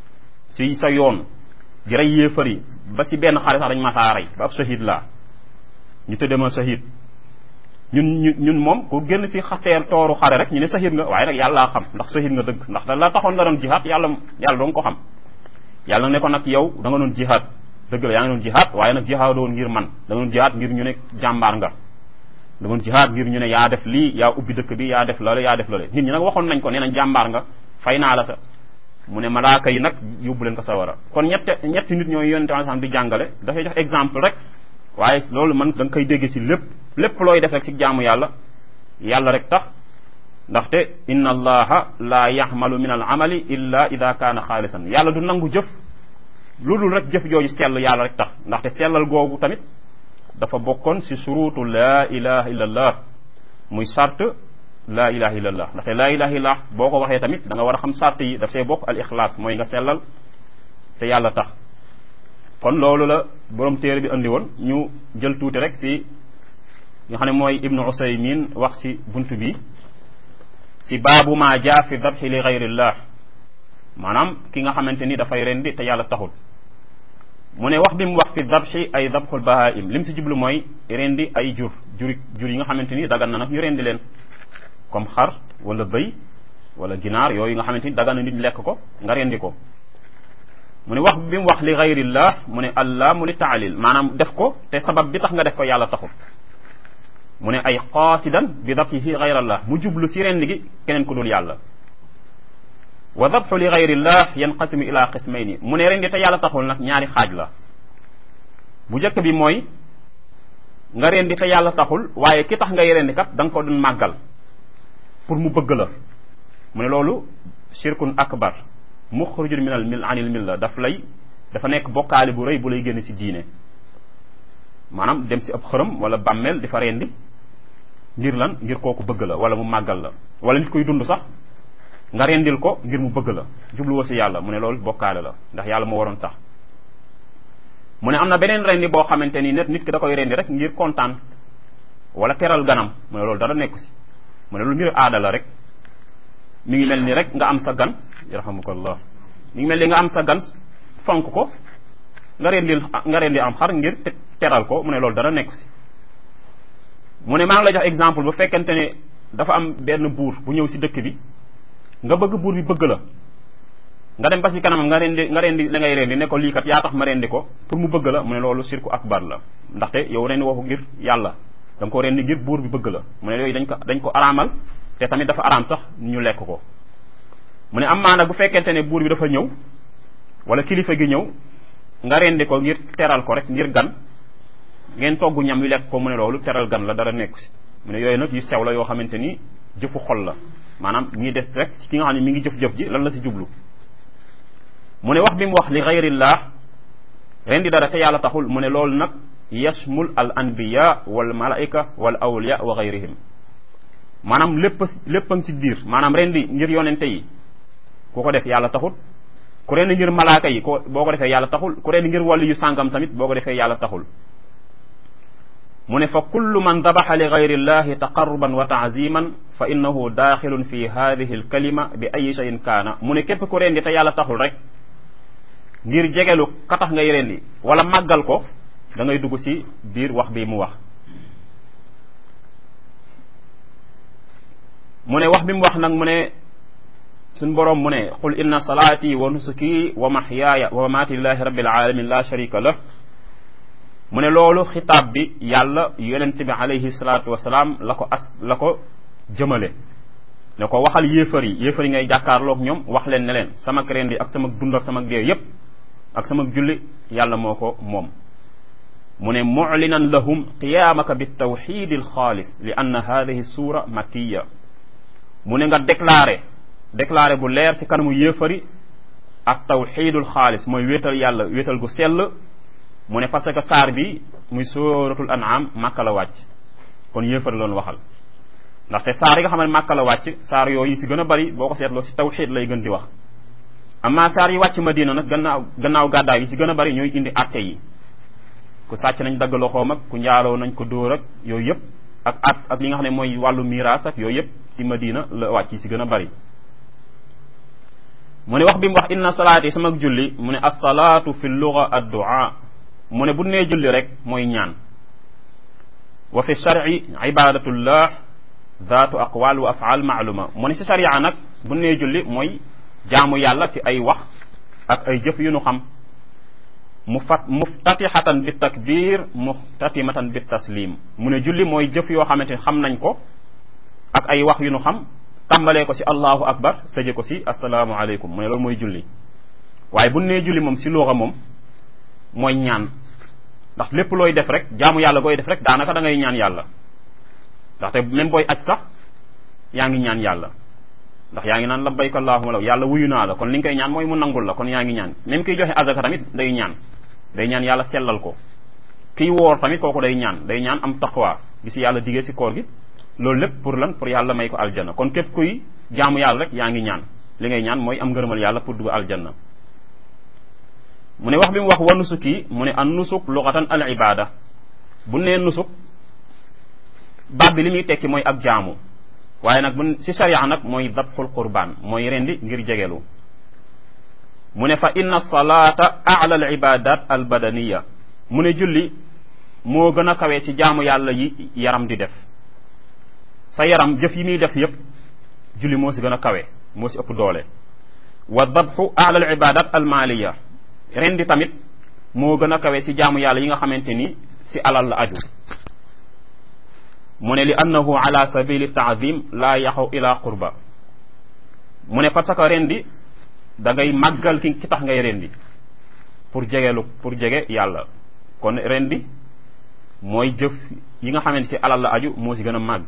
Speaker 1: si sa yoon di rey yéefar yi ba si benn xare sax dañ ma saa rey ba ab shahid laa ñu tëddee ma shahid ñun ñu ñun moom ku génn si xateer tooru xare rek ñu ne shahid nga waaye nag yàllaa xam ndax shahid nga dëgg ndax da la taxoon nga doon jihaad yàlla yàlla doon ko xam yàlla ne ko nag yow da nga doon jihaad dëgg la yaa ngi doon jihaad waaye nag jihaadoon ngir man da nga doon jihaad ngir ñu ne jàmbaar nga da doon jihaad ngir ñu ne yaa def lii yaa ubbi dëkk bi yaa def loole yaa def loole nit ñi nag waxoon nañ ko nee nañ jàmbaar nga fay naa la sa mu ne malaaka yi nag yóbbu leen ko sawara kon ñette ñetti nit ñooy yonente alayhi di jàngale dafay jox exemple rek waaye loolu man da nga koy dégg ci lépp lépp looy def rek ci jaamu yàlla yàlla rek tax ndaxte inna allaha la yaxmalu min al amali illa ida kaana xaalisan yàlla du nangu jëf lu dul rek jëf jooju sell yàlla rek tax ndaxte sellal googu tamit dafa bokkoon ci surutu laa ilaha illa allah muy sart laa ilaha illa allah ndaxte laa ilaha illa boo ko waxee tamit da nga war a xam sart yi daf see bokk al ixlaas mooy nga sellal te yàlla tax kon loolu la borom téere bi andi woon ñu jël tuuti rek ci nga xam ne mooy ibnu usaymin wax ci bunt bi ci baabu ma jaa fi dabxi li gayrillah maanaam ki nga xamante ni dafay rendi te yàlla taxul mu ne wax bi mu wax fi dabxi ay dabxul bahaim lim si jublu mooy rendi ay jur juri jur yi nga xamante ni dagan na nag ñu rendi leen comme xar wala bëy wala ginaar yooyu nga xamante ni dagan na nit lekk ko nga rendi ko mu ne wax bi mu wax li gayrillah mu ne allah mu li taalil maanaam def ko te sabab bi tax nga def ko yàlla taxul mu ne ay qaasidan bi dabxihi gayrallah mu jublu si rendi gi keneen ku dul yàlla wa dabxu li gayrillah yanqasimu ila qismayni mu ne rendi te yàlla taxul nag ñaari xaaj la bu njëkk bi mooy nga rendi te yàlla taxul waaye ki tax ngay rendi kat da nga ko doon màggal pour mu bëgg la mu ne loolu shirkun akbar muxrujun min al mil anil milla daf lay dafa nekk bokkaale bu rëy bu lay génn ci diine maanaam dem ci ab xërëm wala bàmmeel di fa rendi ngir lan ngir kooku bëgg la wala mu màggal la wala nit koy dund sax nga rendil ko ngir mu bëgg la jubluwoo ci yàlla mu ne loolu bokkaale la ndax yàlla moo waroon tax mu ne am na beneen rendi boo xamante ni nit nit ki da koy rendi rek ngir kontaan wala teral ganam mu ne loolu dara nekku ci mu ne loolu mbir aada la rek mi ngi mel ni rek nga am sa gan yarhamukallah mi ngi mel ni nga am sa gan fonk ko nga rendil nga rendi am xar ngir teral ko mu ne loolu dara nekku ci mu ne maa ngi lay jox exemple bu fekkente ne dafa am benn buur bu ñëw ci dëkk bi nga bëgg buur bi bëgg la nga dem ba ci kanamam nga rendi nga rendi la ngay rendi ne ko lii kat yaa tax ma rendi ko pour mu bëgg la mu ne loolu sirku akbar la ndaxte yow rendi woo ko ngir yàlla da nga ko rendi ngir buur bi bëgg la mu ne yooyu dañ ko dañ ko araamal te tamit dafa araam sax ñu lekk ko mu ne am maana bu fekkente ne buur bi dafa ñëw wala kilifa gi ñëw nga rendi ko ngir teral ko rek ngir gan ngeen togg ñam wi lekk ko mu ne loolu teral gan la dara nekku si mu ne yooyu nag yu sew la yoo xamante ni jëfu xol la maanaam ñi des rek ki nga xam ne mi ngi jëf-jëf ji lan la si jublu mu ne wax bi mu wax li gayrillah rendi dara te yàlla taxul mu ne loolu nag yashmul al anbiya wal malaika wal awliya wa gayrihim maanaam lépp lépp a ngi si biir maanaam rendi ngir yonente yi ku ko def yàlla taxul ku rendi ngir malaaka yi ko boo ko defee yàlla taxul ku rendi ngir wàllu yu sàngam tamit boo ko defee yàlla taxul mu ne fa kullu man dabaxa li gayri llahi taqarruban wa taaziman fa innahu daaxilun fi hadihi alkalima bi ayi cheyin kaana mu ne képp ku rendi te yàlla taxul rek ngir jegelu ka tax ngay rendi wala màggal ko da ngay dugg ci biir wax bi mu wax mu ne wax bi mu wax nag mu ne suñ boroom mu ne qul inna salaati wa nusuki wa mahyaaya wa mamaati lillahi rabbil alamin la sharika lah mu ne loolu xitaab bi yàlla yonent bi alayhi salaatu wasalaam la ko as la ko jëmale ne ko waxal yéefar yi yéefar yi ngay jàkkaarloog ñoom wax leen ne leen sama rendi ak sama dund ak sama dee yépp ak sama julli yàlla moo ko moom mu ne muclinan lahum qiyaamaka bitawxid alxaalis li anna hadihi suura makkiya mu ne nga déclaré déclaré bu leer ci kanamu yéefari ak tawxidul xaalis mooy wéetal yàlla wéetal gu sell mu ne parce que saar bi muy suratul an'am màkka la wàcc kon yéefar loon waxal ndaxte saar yi nga xam ne màkka la wàcc saar yooyu si gën a bari boo ko seetloo si tawxiid lay gën di wax amma saar yi wàcc madina nag gannaaw gannaaw gàddaay yi si gën a bari ñooy indi atte yi ku sàcc nañ dagg loxoom ak ku njaaloo nañ ko dóor ak yooyu yëpp ak at ak li nga xam ne mooy wàllu miraas ak yooyu yëpp ci madina la wàcc yi si gën a bari mu ne wax bi mu wax inna salaati sama julli mu ne assalaatu fi luga addua mu ne bu nee julli rek mooy ñaan wa fi sharci ibadatullah zaatu aqwal wa afaal maaluma mu ne si sharia nag bu nee julli mooy jaamu yàlla si ay wax ak ay jëf yu nu xam mu fat muftatixatan bi takbir muftatimatan bi taslim mu ne julli mooy jëf yoo xamante ne xam nañ ko ak ay wax yu nu xam tàmbalee ko si allahu akbar tëje ko si asalaamu aleykum mu ne loolu mooy julli waaye bu nee julli moom si luuxa moom mooy ñaan ndax lépp looy def rek jaamu yàlla gooy def rek daanaka da ngay ñaan yàlla ndaxte même booy aj sax yaa ngi ñaan yàlla ndax yaa ngi naan labbayka allahumma law yàlla wuyu naa la kon li nga koy ñaan mooy mu nangul la kon yaa ngi ñaan même kiy joxe azaka tamit day ñaan day ñaan yàlla sellal ko kiy woor tamit kooku day ñaan day ñaan am taqwa gi si yàlla digee si koor gi loolu lépp pour lan pour yàlla may ko aljanna kon képp kuy jaamu yàlla rek yaa ngi ñaan li ngay ñaan mooy am ngërëmal yàlla pour dugg aljanna mu ne wax bi mu wax wa nusuk yi mu ne an nusuk luxatan al ibada bu nee nusuk baat bi li muy tekki mooy ak jaamu waaye nag bu si sharia nag mooy dabxul qurbaan mooy rendi ngir jegelu mu ne fa inna salaata ala al ibadat al badaniya mu ne julli moo gën a kawee si jaamu yàlla yi yaram di def sa yaram jëf yi muy def yépp julli moo si gën a kawe moo si ëpp doole wa dabxu ala al ibadat al maliya rendi tamit moo gën a kawe si jaamu yàlla yi nga xamante ni si alal la aju mu ne li annahu ala sabili taadim laa yaxaw ila qurba mu ne parce que rendi da ngay màggal ki ki tax ngay rendi pour jegelu pour jege yàlla kon rendi mooy jëf yi nga xamante si alal la aju moo si gën a màgg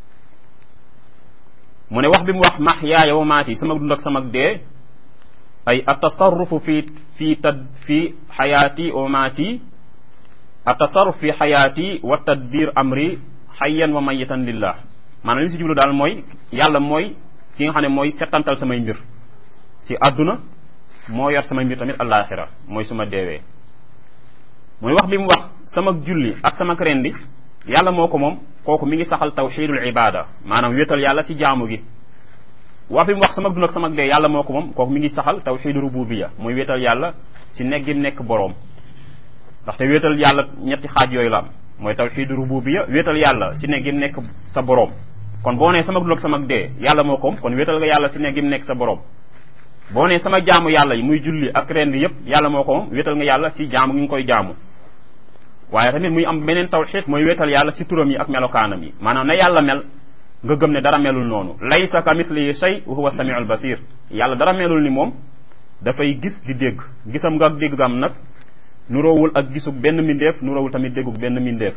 Speaker 1: mu ne wax bi mu wax max yaaya wa maati sama dund ak sama dee ay atasarrufu fi fi tad fi xayaati wa maati atasarruf fi xayaati wa tadbir amri xayyan wa mayitan lillah maanaam li si jublu daal mooy yàlla mooy ki nga xam ne mooy settantal samay mbir si àdduna moo yor samay mbir tamit alaxira mooy su ma deewee muy wax bi mu wax sama julli ak sama rendi yàlla moo ko moom kooku mi ngi saxal tawxidul ibada maanaam wéetal yàlla si jaamu gi wax bi mu wax sama dund ak sama dee yàlla moo ko moom kooku mi ngi saxal tawxidu rububiya mooy wéetal yàlla si nekk gi nekk boroom ndaxte wéetal yàlla ñetti xaaj yooyu la am mooy tawxidu rububiya wéetal yàlla si nekk gi nekk sa boroom kon boo nee sama dund ak sama dee yàlla moo ko moom kon wéetal nga yàlla si nekk gi nekk sa boroom boo nee sama jaamu yàlla yi muy julli ak rend yépp yàlla moo ko moom wéetal nga yàlla si jaamu gi nga koy jaamu waaye tamit muy am beneen tawxiid mooy wéetal yàlla si turam yi ak melokaanam yi maanaam na yàlla mel nga gëm ne dara melul noonu laysa ka mithlihi shay wa huwa samiul basir yàlla dara melul ni moom dafay gis di dégg gisam nga ak dégg gam nag nuroowul ak gisug benn mindeef nuroowul tamit déggug benn mindeef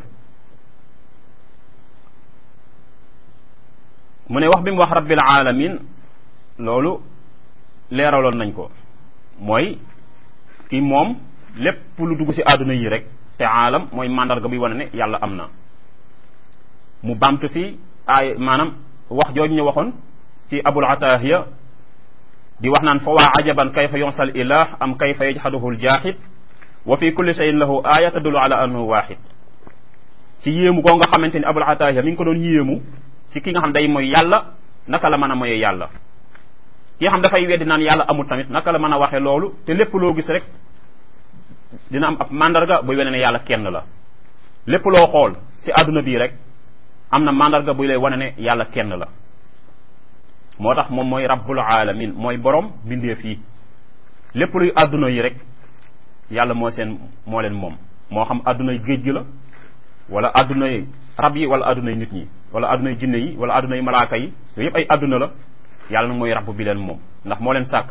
Speaker 1: mu ne wax bi mu wax rabbil alamin loolu leeraloon nañ ko mooy ki moom lépp lu dugg ci àdduna yi rek te aalam mooy mandarga bi wane ne yàlla am na mu bamtu fi ay maanaam wax jooju ñu waxoon ci abul atahiya di wax naan fa waa ajaban kayfa yonsal ilah am kayfa yajhaduhu ljaaxid wa fi kulli shayin lahu aya tadullu ala annahu waaxid ci yéemu koo nga xamante ni abul atahiya mi ngi ko doon yéemu ci ki nga xam day mooy yàlla naka la mën a moyee yàlla ki nga xam dafay weddi naan yàlla amul tamit naka la mën a waxee loolu te lépp loo gis rek dina am ab mandarga buy wane ne yàlla kenn la lépp loo xool ci àdduna bii rek am na mandarga buy lay wane ne yàlla kenn la moo tax moom mooy rabbul alamin mooy borom bindeef yi lépp luy àdduna yi rek yàlla moo seen moo leen moom moo xam àddunay géej gi la wala àddunay rab yi wala àddunay nit ñi wala àddunay jinne yi wala àddunay malaaka yi yooyu yëpp ay àdduna la yàlla nag mooy rabb bi leen moom ndax moo leen sàkk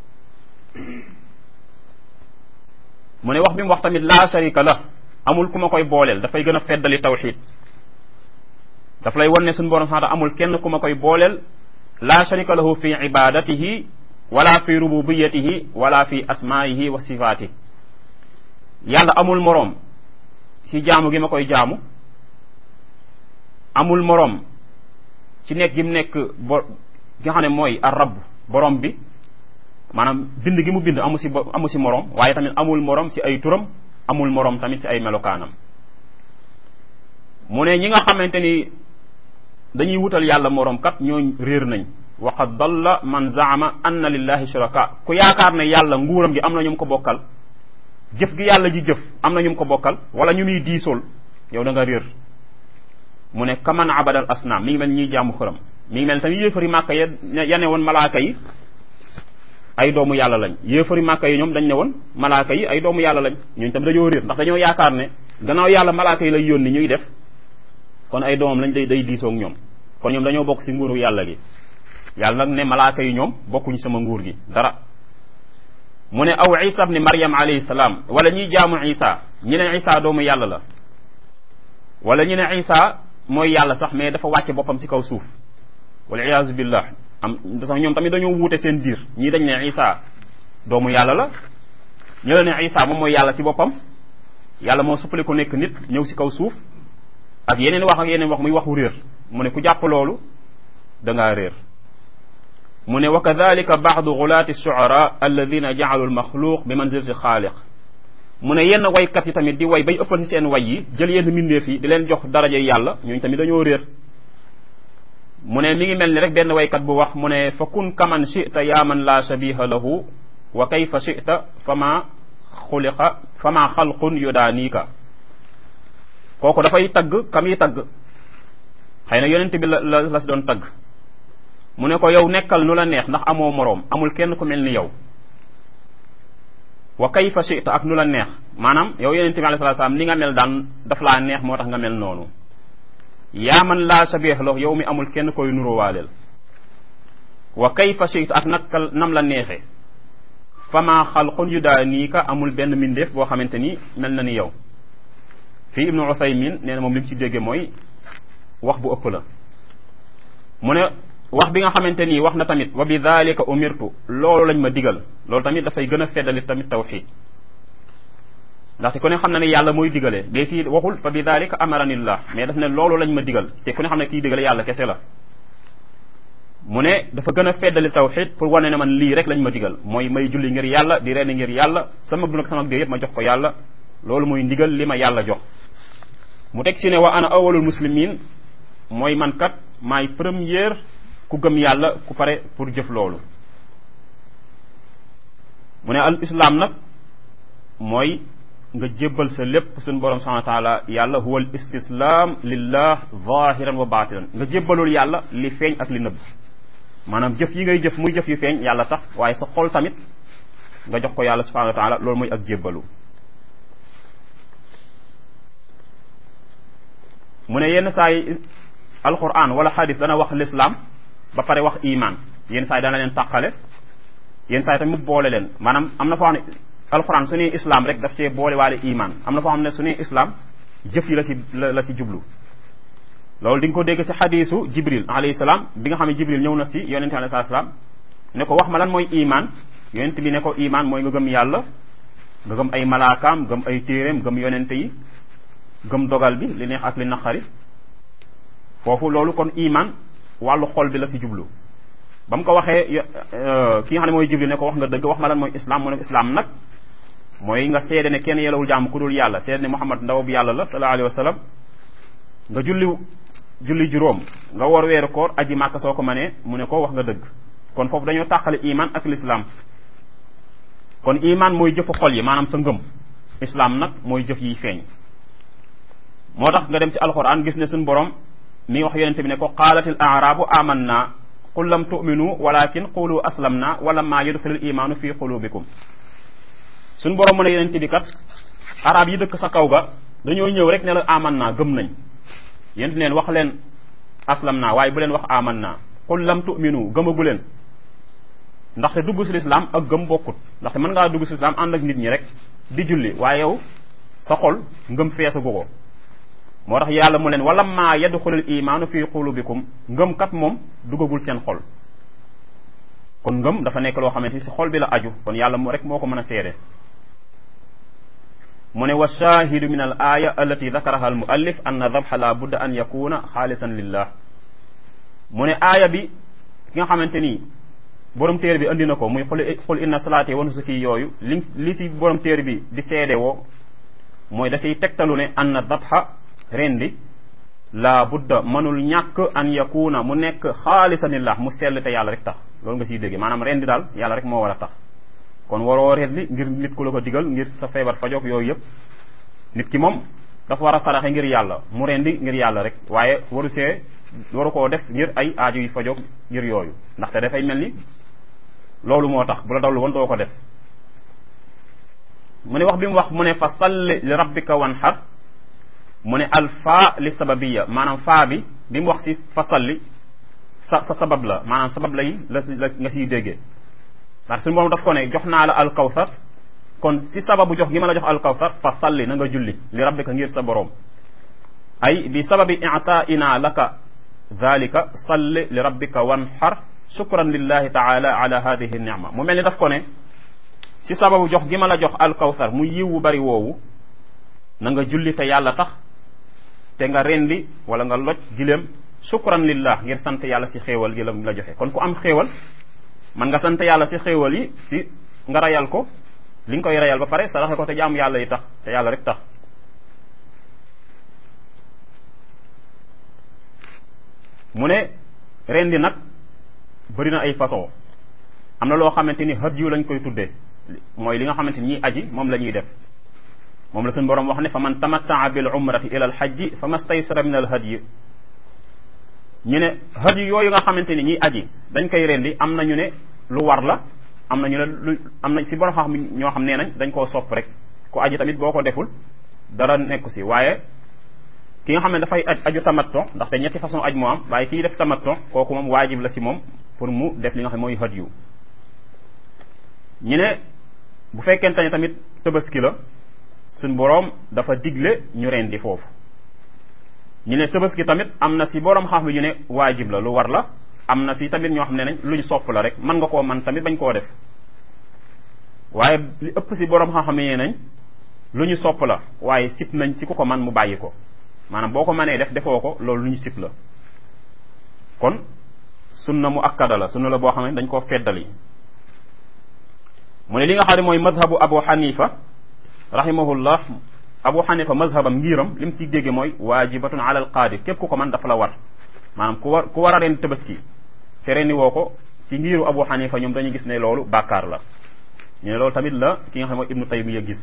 Speaker 1: mu ne wax bi mu wax tamit laa sharika la amul ku ma koy booleel dafay gën a feddali tawxid daf lay wan ne suñu borom sax amul kenn ku ma koy booleel laa sharika lahu fi ibadatihi wala fi rububiyatihi wala fi asmaihi wa sifaati yàlla amul moroom si jaamu gi ma koy jaamu amul moroom ci nekk gi mu nekk bo gi nga xam ne mooy ar rabb borom bi maanaam bind gi mu bind amu si amu si moroom waaye tamit amul moroom si ay turam amul moroom tamit si ay melokaanam mu ne ñi nga xamante ni dañuy wutal yàlla moroom kat ñoo réer nañ wa qad dalla man zaama anna lillahi shuraka ku yaakaar ne yàlla nguuram gi am na ñu ko bokkal jëf gi yàlla ji jëf am na ñu ko bokkal wala ñu muy diisool yow da nga réer mu ne kaman abadal asnaam mi ngi mel ñuy jaamu xëram mi ngi mel tamit yéefari màkka ya yane woon malaaka yi ay doomu yàlla lañ yéefari màkka yi ñoom dañ ne woon malaaka yi ay doomu yàlla lañ ñooñu tam dañoo réer ndax dañoo yaakaar ne gannaaw yàlla malaaka yi lay yónni ñuy def kon ay doomam lañ day day diisoog ñoom kon ñoom dañoo bokk si nguuru yàlla gi yàlla nag ne malaaka yi ñoom bokkuñu sama nguur gi dara mu ne aw isa ibni maryam alayhi salaam wala ñuy jaamu isa ñi ne isa doomu yàlla la wala ñu ne isa mooy yàlla sax mais dafa wàcce boppam si kaw suuf wala iyaazu billah am sax ñoom tamit dañoo wuute seen biir ñii dañ ne isa doomu yàlla la ñu la ne isa moom mooy yàlla si boppam yàlla moo suppali ko nekk nit ñëw si kaw suuf ak yeneen wax ak yeneen wax muy waxu réer mu ne ku jàpp loolu da ngaa réer mu ne wa kadalika baadu gulaati shuara alladina jaalu almaxluq bi manzilati xaaliq mu ne yenn waykat yi tamit di way bay ëppal ci seen way yi jël yenn mbindeef yi di leen jox daraja yàlla ñooñu tamit dañoo réer mu ne mi ngi mel ni rek benn waykat bu wax mu ne fa kun kaman chita yaa man la shabiha lahu wa kayfa chita fama xuliqa fama xalqun yudaaniika kooku dafay tagg kam yi tagg xëy na yonent bi la la la si doon tagg mu ne ko yow nekkal nu la neex ndax amoo moroom amul kenn ku mel ni yow wa kayfa chita ak nu la neex maanaam yow yonent bi alayhi salaam ni nga mel daan daf laa neex moo tax nga mel noonu yaa man laa sabih la yow mi amul kenn koy nuróowaaleel wa kayfa chita ak nakal nam la neexe fama xalqun yu daa nii ka amul benn mbindeef boo xamante ni mel na ni yow fii ibnu uthaymin nee na moom li mu ci dégge mooy wax bu ëpp la mu ne wax bi nga xamante nii wax na tamit wa bi dalika umirtu loolu lañ ma digal loolu tamit dafay gën a feddali tamit tawxid ndaxte ku ne xam na ne yàlla mooy digale mais fii waxul fa bi dalika amaranillah mais daf ne loolu lañ ma digal te ku ne xam ne kii digale yàlla kese la mu ne dafa gën a feddali tawxid pour wane ne man lii rek lañ ma digal mooy may julli ngir yàlla di reeni ngir yàlla sama dund ak sama dee yëpp ma jox ko yàlla loolu mooy ndigal li ma yàlla jox mu teg ci ne wa ana awalul muslimin mooy man kat maay première ku gëm yàlla ku pare pour jëf loolu mu ne al islam nag mooy nga jébbal sa lépp suñu borom subhanahu wa taala yàlla huwa al istislam lillah zahiran wa batinan nga jébbalul yàlla li feeñ ak li nëbb maanaam jëf yi ngay jëf muy jëf yu feeñ yàlla tax waaye sa xol tamit nga jox ko yàlla subhanahu wa taala loolu mooy ak jébbalu mu ne yenn saa yi alquran wala xadis dana wax l'islam ba pare wax iman yenn saa yi dana leen tàqale yenn saa yi tamit mu boole leen maanaam am na foo xam ne alquran su ne islam rek daf cee boole waale iman am na foo xam ne su ne islam jëf yi la si la si jublu loolu di nga ko dégg si xadisu jibril alayhi salaam bi nga xam ne jibril ñëw na si yonente alayhi salaam ne ko wax ma lan mooy iman yonent bi ne ko iman mooy nga gëm yàlla nga gëm ay malaakaam gëm ay téeréem gëm yonente yi gëm dogal bi li neex ak li naqari foofu loolu kon iman wàllu xol bi la si jublu ba mu ko waxee ki nga xam ne mooy jibril ne ko wax nga dëgg wax ma lan mooy islam mu ne islam nag mooy nga seede ne kenn yelawul jàmm ku dul yàlla seede ne muhammad ndaw bi yàlla la sallallahu alayhi wa sallam nga julli julli juróom nga war weeru koor aji màkk soo ko mënee mu ne ko wax nga dëgg kon foofu dañoo tàqale iman ak l'islam kon iman mooy jëfu xol yi maanaam sa ngëm islam nag mooy jëf yiy feeñ moo tax nga dem si alquran gis ne suñu borom mi wax yonente bi ne ko qaalatil arabu amanna qul lam tu'minu walakin qulu aslamna wala ma yudxilul imaanu fi qulubikum suñu borom mu ne yonente bi kat arab yi dëkk sa kaw ga dañoo ñëw rek ne la amanna gëm nañ yéen leen wax leen aslamna waaye bu leen wax amanna qul lam tu'minu gëmagu leen ndaxte dugg si lislaam ak gëm bokkut ndaxte mën ngaa dugg si lislaam ànd ak nit ñi rek di julli waaye yow sa xol ngëm feesagu ko moo tax yàlla mu leen wala maa yadxulul imaanu fi qulubikum ngëm kat moom duggagul seen xol kon ngëm dafa nekk loo xamante ni si xol bi la aju kon yàlla mu rek moo ko mën a seede mu ne wa shahidu min al aya allati dakaraha al muallif anna dabha la budda an yakuna xaalisan lillah mu ne aaya bi ki nga xamante ni borom téere bi andi na ko muy xul xul inna salaati wa nusuki yooyu li li si borom téere bi di seede woo mooy da siy tegtalu ne anna dabha rendi la budda mënul ñàkk an yakuna mu nekk xaalisanillah mu sell te yàlla rek tax loolu nga siy dégge maanaam rendi daal yàlla rek moo war a tax kon waroo rendi ngir nit ku la ko digal ngir sa feebar fajoog yooyu yëpp nit ki moom dafa war a saraxe ngir yàlla mu rendi ngir yàlla rek waaye waru see waru koo def ngir ay aajo yu fajoog ngir yooyu ndaxte dafay mel ni loolu moo tax bu la dawlu woon doo ko def mu ne wax bi mu wax mu ne fa salli li rabbika wanhar mu ne al faa li sababiya maanaam faa bi bi mu wax si fa salli sa sa sabab la maanaam sabab lay la la nga siy déggee ndax suñu borom daf ko ne jox naa la al kawsar kon si sababu jox gi ma la jox al kawsar fa salli na nga julli li rabbika ngir sa borom ay bi sababi i'taa'ina laka dhalika salli li rabbika wanhar shukran lillahi taala ala hadihi nicma mu mel ni daf ko ne ci sababu jox gi ma la jox alkawsar mu yiwu bari woowu na nga julli te yàlla tax te nga rendi wala nga loj giléem shukran lillah ngir sant yàlla si xéewal gi la la joxe kon ku am xéewal man nga sant yàlla si xéewal yi si nga rayal ko li nga koy rayal ba pare saraxe ko te jaamu yàlla yi tax te yàlla rek tax mu ne rendi nag bëri na ay façon am na loo xamante ni hadiyu lañ koy tuddee mooy li nga xamante ni ñiy aji moom la ñuy def moom la suñu borom wax ne fa man tamattaa bil umrati ila al hajji fa mastaysara min al hadyi ñu ne hadiyu yooyu nga xamante ni ñiy aji dañ koy rendi am na ñu ne lu war la am na ñu ne lu am na si borom xam ñoo xam nee nañ dañ koo sopp rek ku aji tamit boo ko deful dara nekku si waaye ki nga xam ne dafay aj aju tamatto ndaxte ñetti façon aj moo am waaye kii def tamatto kooku moom waajib la si moom pour mu def li nga xam ne mooy hadiyu ñu ne bu fekkente ne tamit tabaski la suñ boroom dafa digle ñu rendi foofu ñu ne tabaski tamit am na si boroom xam ñu ne waajib la lu war la am na si tamit ñoo xam ne nañ luñ sopp la rek mën nga koo man tamit bañ koo def waaye li ëpp si boroom xam-xam yi nañ lu ñu sopp la waaye sip nañ si ku ko man mu bàyyi ko maanaam boo ko mënee def defoo ko loolu lu ñu sip la kon sunna mu akkada la sunna la boo xam ne dañ koo feddali mu ne li nga xam ne mooy mazhabu abu xanifa rahimahullah abu xanifa mazhabam ngiram lim si dégge mooy waajibatun ala al qaadir képp ku ko man dafa la war maanaam ku war ku war a ren tabaski te rendi woo ko si ngiru abu xanifa ñoom dañuy gis ne loolu bàkkaar la ñu ne loolu tamit la ki nga xam ne mooy ibnu taymiya gis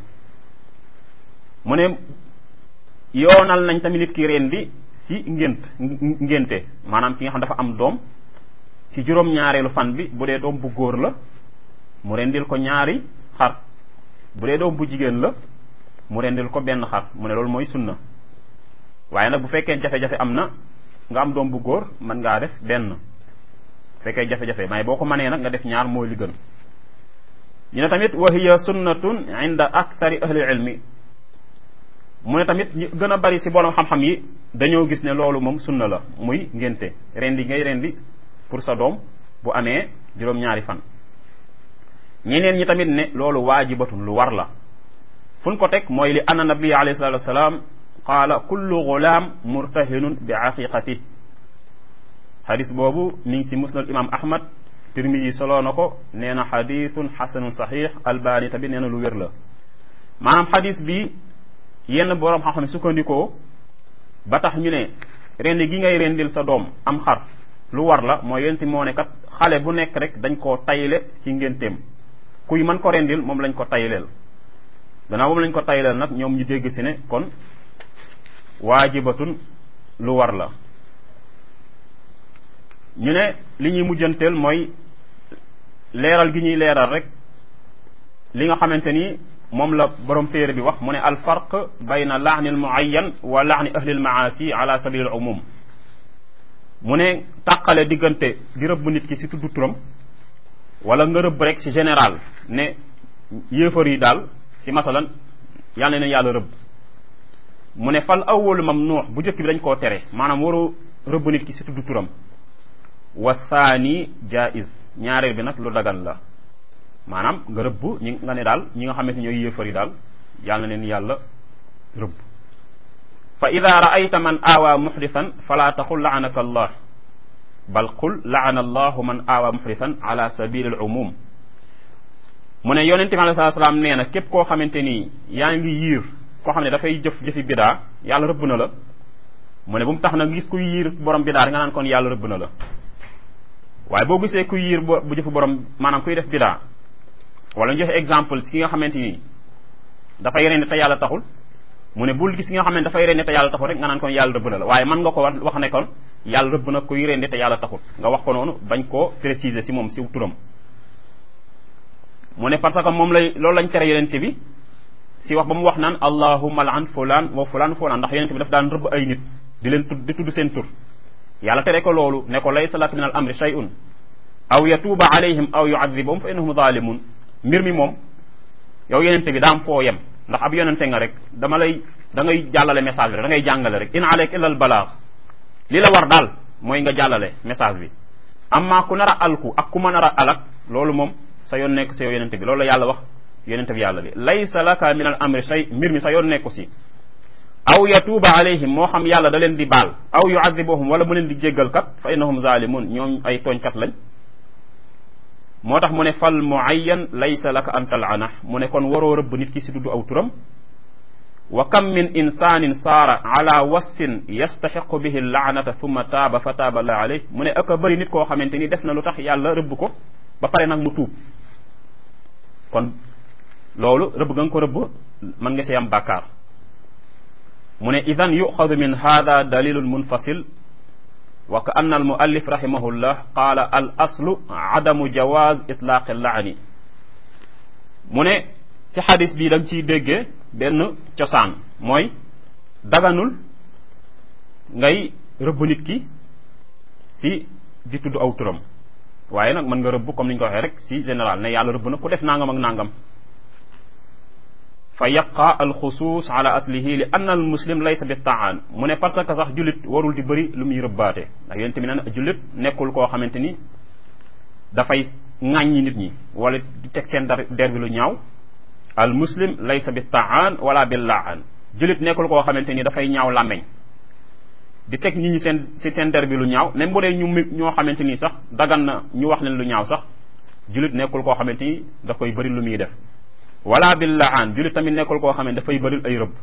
Speaker 1: mu ne yoonal nañ tamit nit ki rendi si ngént ngénte maanaam ki nga xam dafa am doom si juróom-ñaareelu fan bi bu dee doom bu góor la mu rendil ko ñaari xar bu dee doom bu jigéen la mu rendil ko benn xar mu ne loolu mooy sunna waaye nag bu fekkee jafe-jafe am na nga am doom bu góor mën ngaa def benn bu fekkee jafe-jafe mais boo ko mënee nag nga def ñaar mooy li gën ñu ne tamit wa hiya sunnatun inda akthari ahli ilmi mu ne tamit ñu gën a bari si borom xam-xam yi dañoo gis ne loolu moom sunna la muy ngénte rendi ngay rendi pour sa doom bu amee juróom-ñaari fan ñeneen ñi tamit ne loolu waajibatun lu war la fu ñu ko teg mooy li anna nabi alayhi salatu wasalaam qaala kullu gulaam murtahinun bi aqiqati xadis boobu mi ngi si musnad imam ahmad tirmidi soloo na ko nee na xadithun xasanun saxix albani tamit nee na lu wér la maanaam xadis bi yenn boroom xam-xam sukkandikoo ba tax ñu ne rendi gi ngay rendil sa doom am xar lu war la mooy yenti moo ne kat xale bu nekk rek dañ koo tayle ci ngénteem kuy mën ko rendil moom lañ ko tayleel gannaaw moom lañ ko tayleel nag ñoom ñu dégg si ne kon waajibatun lu war la ñu ne li ñuy mujjanteel mooy leeral gi ñuy leeral rek li nga xamante ni moom la borom téere bi wax mu ne al farq bayna laani al muayyan wa laani ahli al maasi ala sabil al umum mu ne tàqale diggante di rëbb nit ki si tudd turam wala nga rëbb rek si général ne yéefar yi daal si masalan yàlla na yàlla rëbb mu ne fal awwalu mamnuux bu njëkk bi dañ koo tere maanaam waru rëbb nit ki si tudd turam wa thani jaiz ñaareel bi nag lu dagan la maanaam nga rëbb ñi nga ne daal ñi nga xamante ñooy yéefar yi daal yàlla na leen yàlla rëbb fa ida raayta man aawaa muxdisan fala taqul laanaka allah bal qul laana allahu man aawaa muxdisan ala sabili al umum mu ne yonente bi alei salatu salaam nee na képp koo xamante ni yaa ngi yiir koo xam ne dafay jëf jëfi bidaa yàlla rëbb na la mu ne bu mu tax nag gis kuy yiir borom bidaa nga naan kon yàlla rëbb na la waaye boo gisee kuy yiir bu jëfi borom maanaam kuy def bidaa wala ñu joxe exemple ci ki nga xamante ni dafay rendi te yàlla taxul mu ne bul gis ki nga xam ne dafay rendi te yàlla taxul rek nga naan kon yàlla rëbb na la waaye mën nga ko wax ne kon yàlla rëbb na kuy rendi te yàlla taxul nga wax ko noonu bañ koo préciser si moom si turam mu ne parce que moom lay loolu lañ tere yonente bi si wax ba mu wax naan allahumma laan fulaan wa fulaan fulaan ndax yonente bi daf daan rëbb ay nit di leen tudd di tudd seen tur yàlla tere ko loolu ne ko laysa laka min al amri shay'un aw yatuuba alayhim aw yuadibahum fa innahum zalimun mbir mi moom yow yonente bi daam foo yem ndax ab yonente nga rek dama lay da ngay jàllale message bi rek da ngay jàngale rek in aleyka illa al balaag li la war daal mooy nga jàllale message bi amma ku nar a alku ak ku ma nar a alak loolu moom sa yoon nekk si yow yonente bi loolu la yàlla wax yonente bi yàlla bi laysa laka min al amri shay mbir mi sa yoon nekku si aw yatuuba alayhim moo xam yàlla da leen di baal aw yuadibuhum wala mu leen di jéggal kat fa innahum zalimun ñoom ay tooñkat lañ moo tax mu ne fal muayyan laysa laka an talana mu ne kon waroo rëbb nit ki si dudd aw turam wa kam min insanin saara ala wasfin yastaxiqu bihi laanata thumma taaba fa taaba la alayh mu ne aka bëri nit koo xamante ni def na lu tax yàlla rëbb ko ba pare nag mu tuub kon loolu rëbb nga ko rëbb mën nga see am bàkkaar mu ne idan yuxadu min hada dalilun munfasil wa ka anna al muallif rahimahullah qaala al aslu adamu jawaz itlaaqi laani mu ne ci xadis bii da nga ciy déggee benn cosaan mooy daganul ngay rëbb nit ki si di tudd aw turam waaye nag mën nga rëbb comme ni ñu ko waxee rek si général ne yàlla rëbb na ku def nangam ak nangam fa yaqa alxusuus ala aslihi li anna al muslim laysa bi taan mu ne parce que sax jullit warul di bëri lu muy rëbbaate ndax yonent bi neen jullit nekkul koo xamante ni dafay ŋàññi nit ñi wala di teg seen der der bi lu ñaaw al muslim laysa bi taan wala bi laan jullit nekkul koo xamante ni dafay ñaaw làmmeñ di teg nit ñi seen si seen der bi lu ñaaw même bu dee ñu ñoo xamante ni sax dagan na ñu wax leen lu ñaaw sax jullit nekkul koo xamante ni daf koy bëri lu muy def wala bil laan jullit tamit nekkul koo xam ne dafay bëril ay rëbb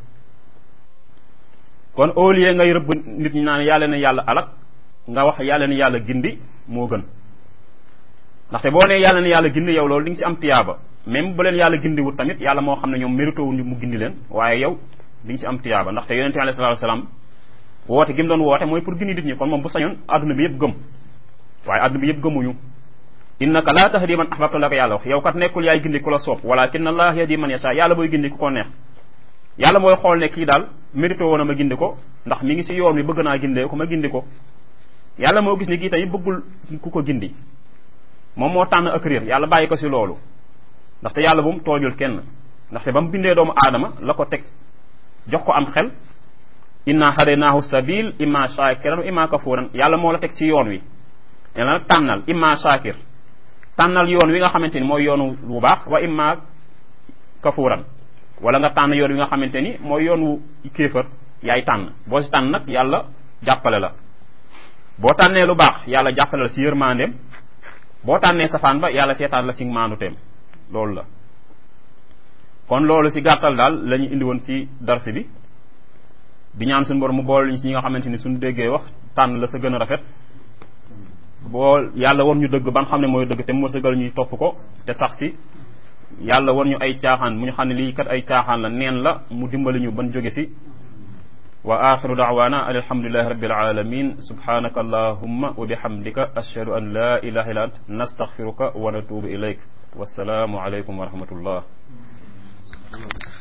Speaker 1: kon au lieu ngay rëbb nit ñi naan yàlla na yàlla alak nga wax yàlla na yàlla gindi moo gën ndaxte boo nee yàlla na yàlla gindi yow loolu di nga ci am tiyaaba même bu leen yàlla gindiwut tamit yàlla moo xam ne ñoom mérito wu mu gindi leen waaye yow di nga ci am tiyaaba ndaxte yonente bi alayhi salaatu salaam woote gi mu doon woote mooy pour gindi nit ñi kon moom bu sañoon adduna bi yëpp gëm waaye adduna bi yëpp gëmuñu innaka laa tahdi man ahbabta la ko yàlla wax yow kat nekkul yaay gindi ku la soob walakin allah yahdi man yasha yàlla booy gindi ku ko neex yàlla mooy xool ne kii daal mérito woon a ma gindi ko ndax mi ngi si yoon wi bëgg naa gindee ko ma gindi ko yàlla moo gis ne kii tamit bëggul ku ko gindi moom moo tànn ak réer yàlla bàyyi ko si loolu ndaxte yàlla bu mu toojul kenn ndaxte ba mu bindee doomu aadama la ko teg jox ko am xel inna hadaynaahu sabil imma shakiran wa imma kafuran yàlla moo la teg si yoon wi yàlla nag tànnal imma shakir tànnal yoon wi nga xamante ni mooy yoonu bu baax wa imma kafuran wala nga tànn yoon wi nga xamante ni mooy yoon wu kéefër yaay tànn boo si tànn nag yàlla jàppale la boo tànnee lu baax yàlla jàppale la si yërmandeem boo tànnee safaan ba yàlla seetaan la si maanuteem loolu la kon loolu si gàttal daal la ñu indi woon si darsi bi di ñaan suñu borom mu boole ñu si ñi nga xamante ni suñu déggee wax tànn la sa gën a rafet boo yàlla war ñu dëgg ban xam ne mooy dëgg te mu sëgal ñuy topp ko te sax si yàlla war ñu ay caaxaan mu ñu xam ne lii kat ay caaxaan la neen la mu dimbali ñu ban jóge si wa axiru daawana an alhamdulilahi rabbil alamin subhanaka allahumma wa bihamdika ashhadu an la ilaha illa ant nastaghfiruka wa natubu ilayk wassalaamu alaykum wa rahmatullah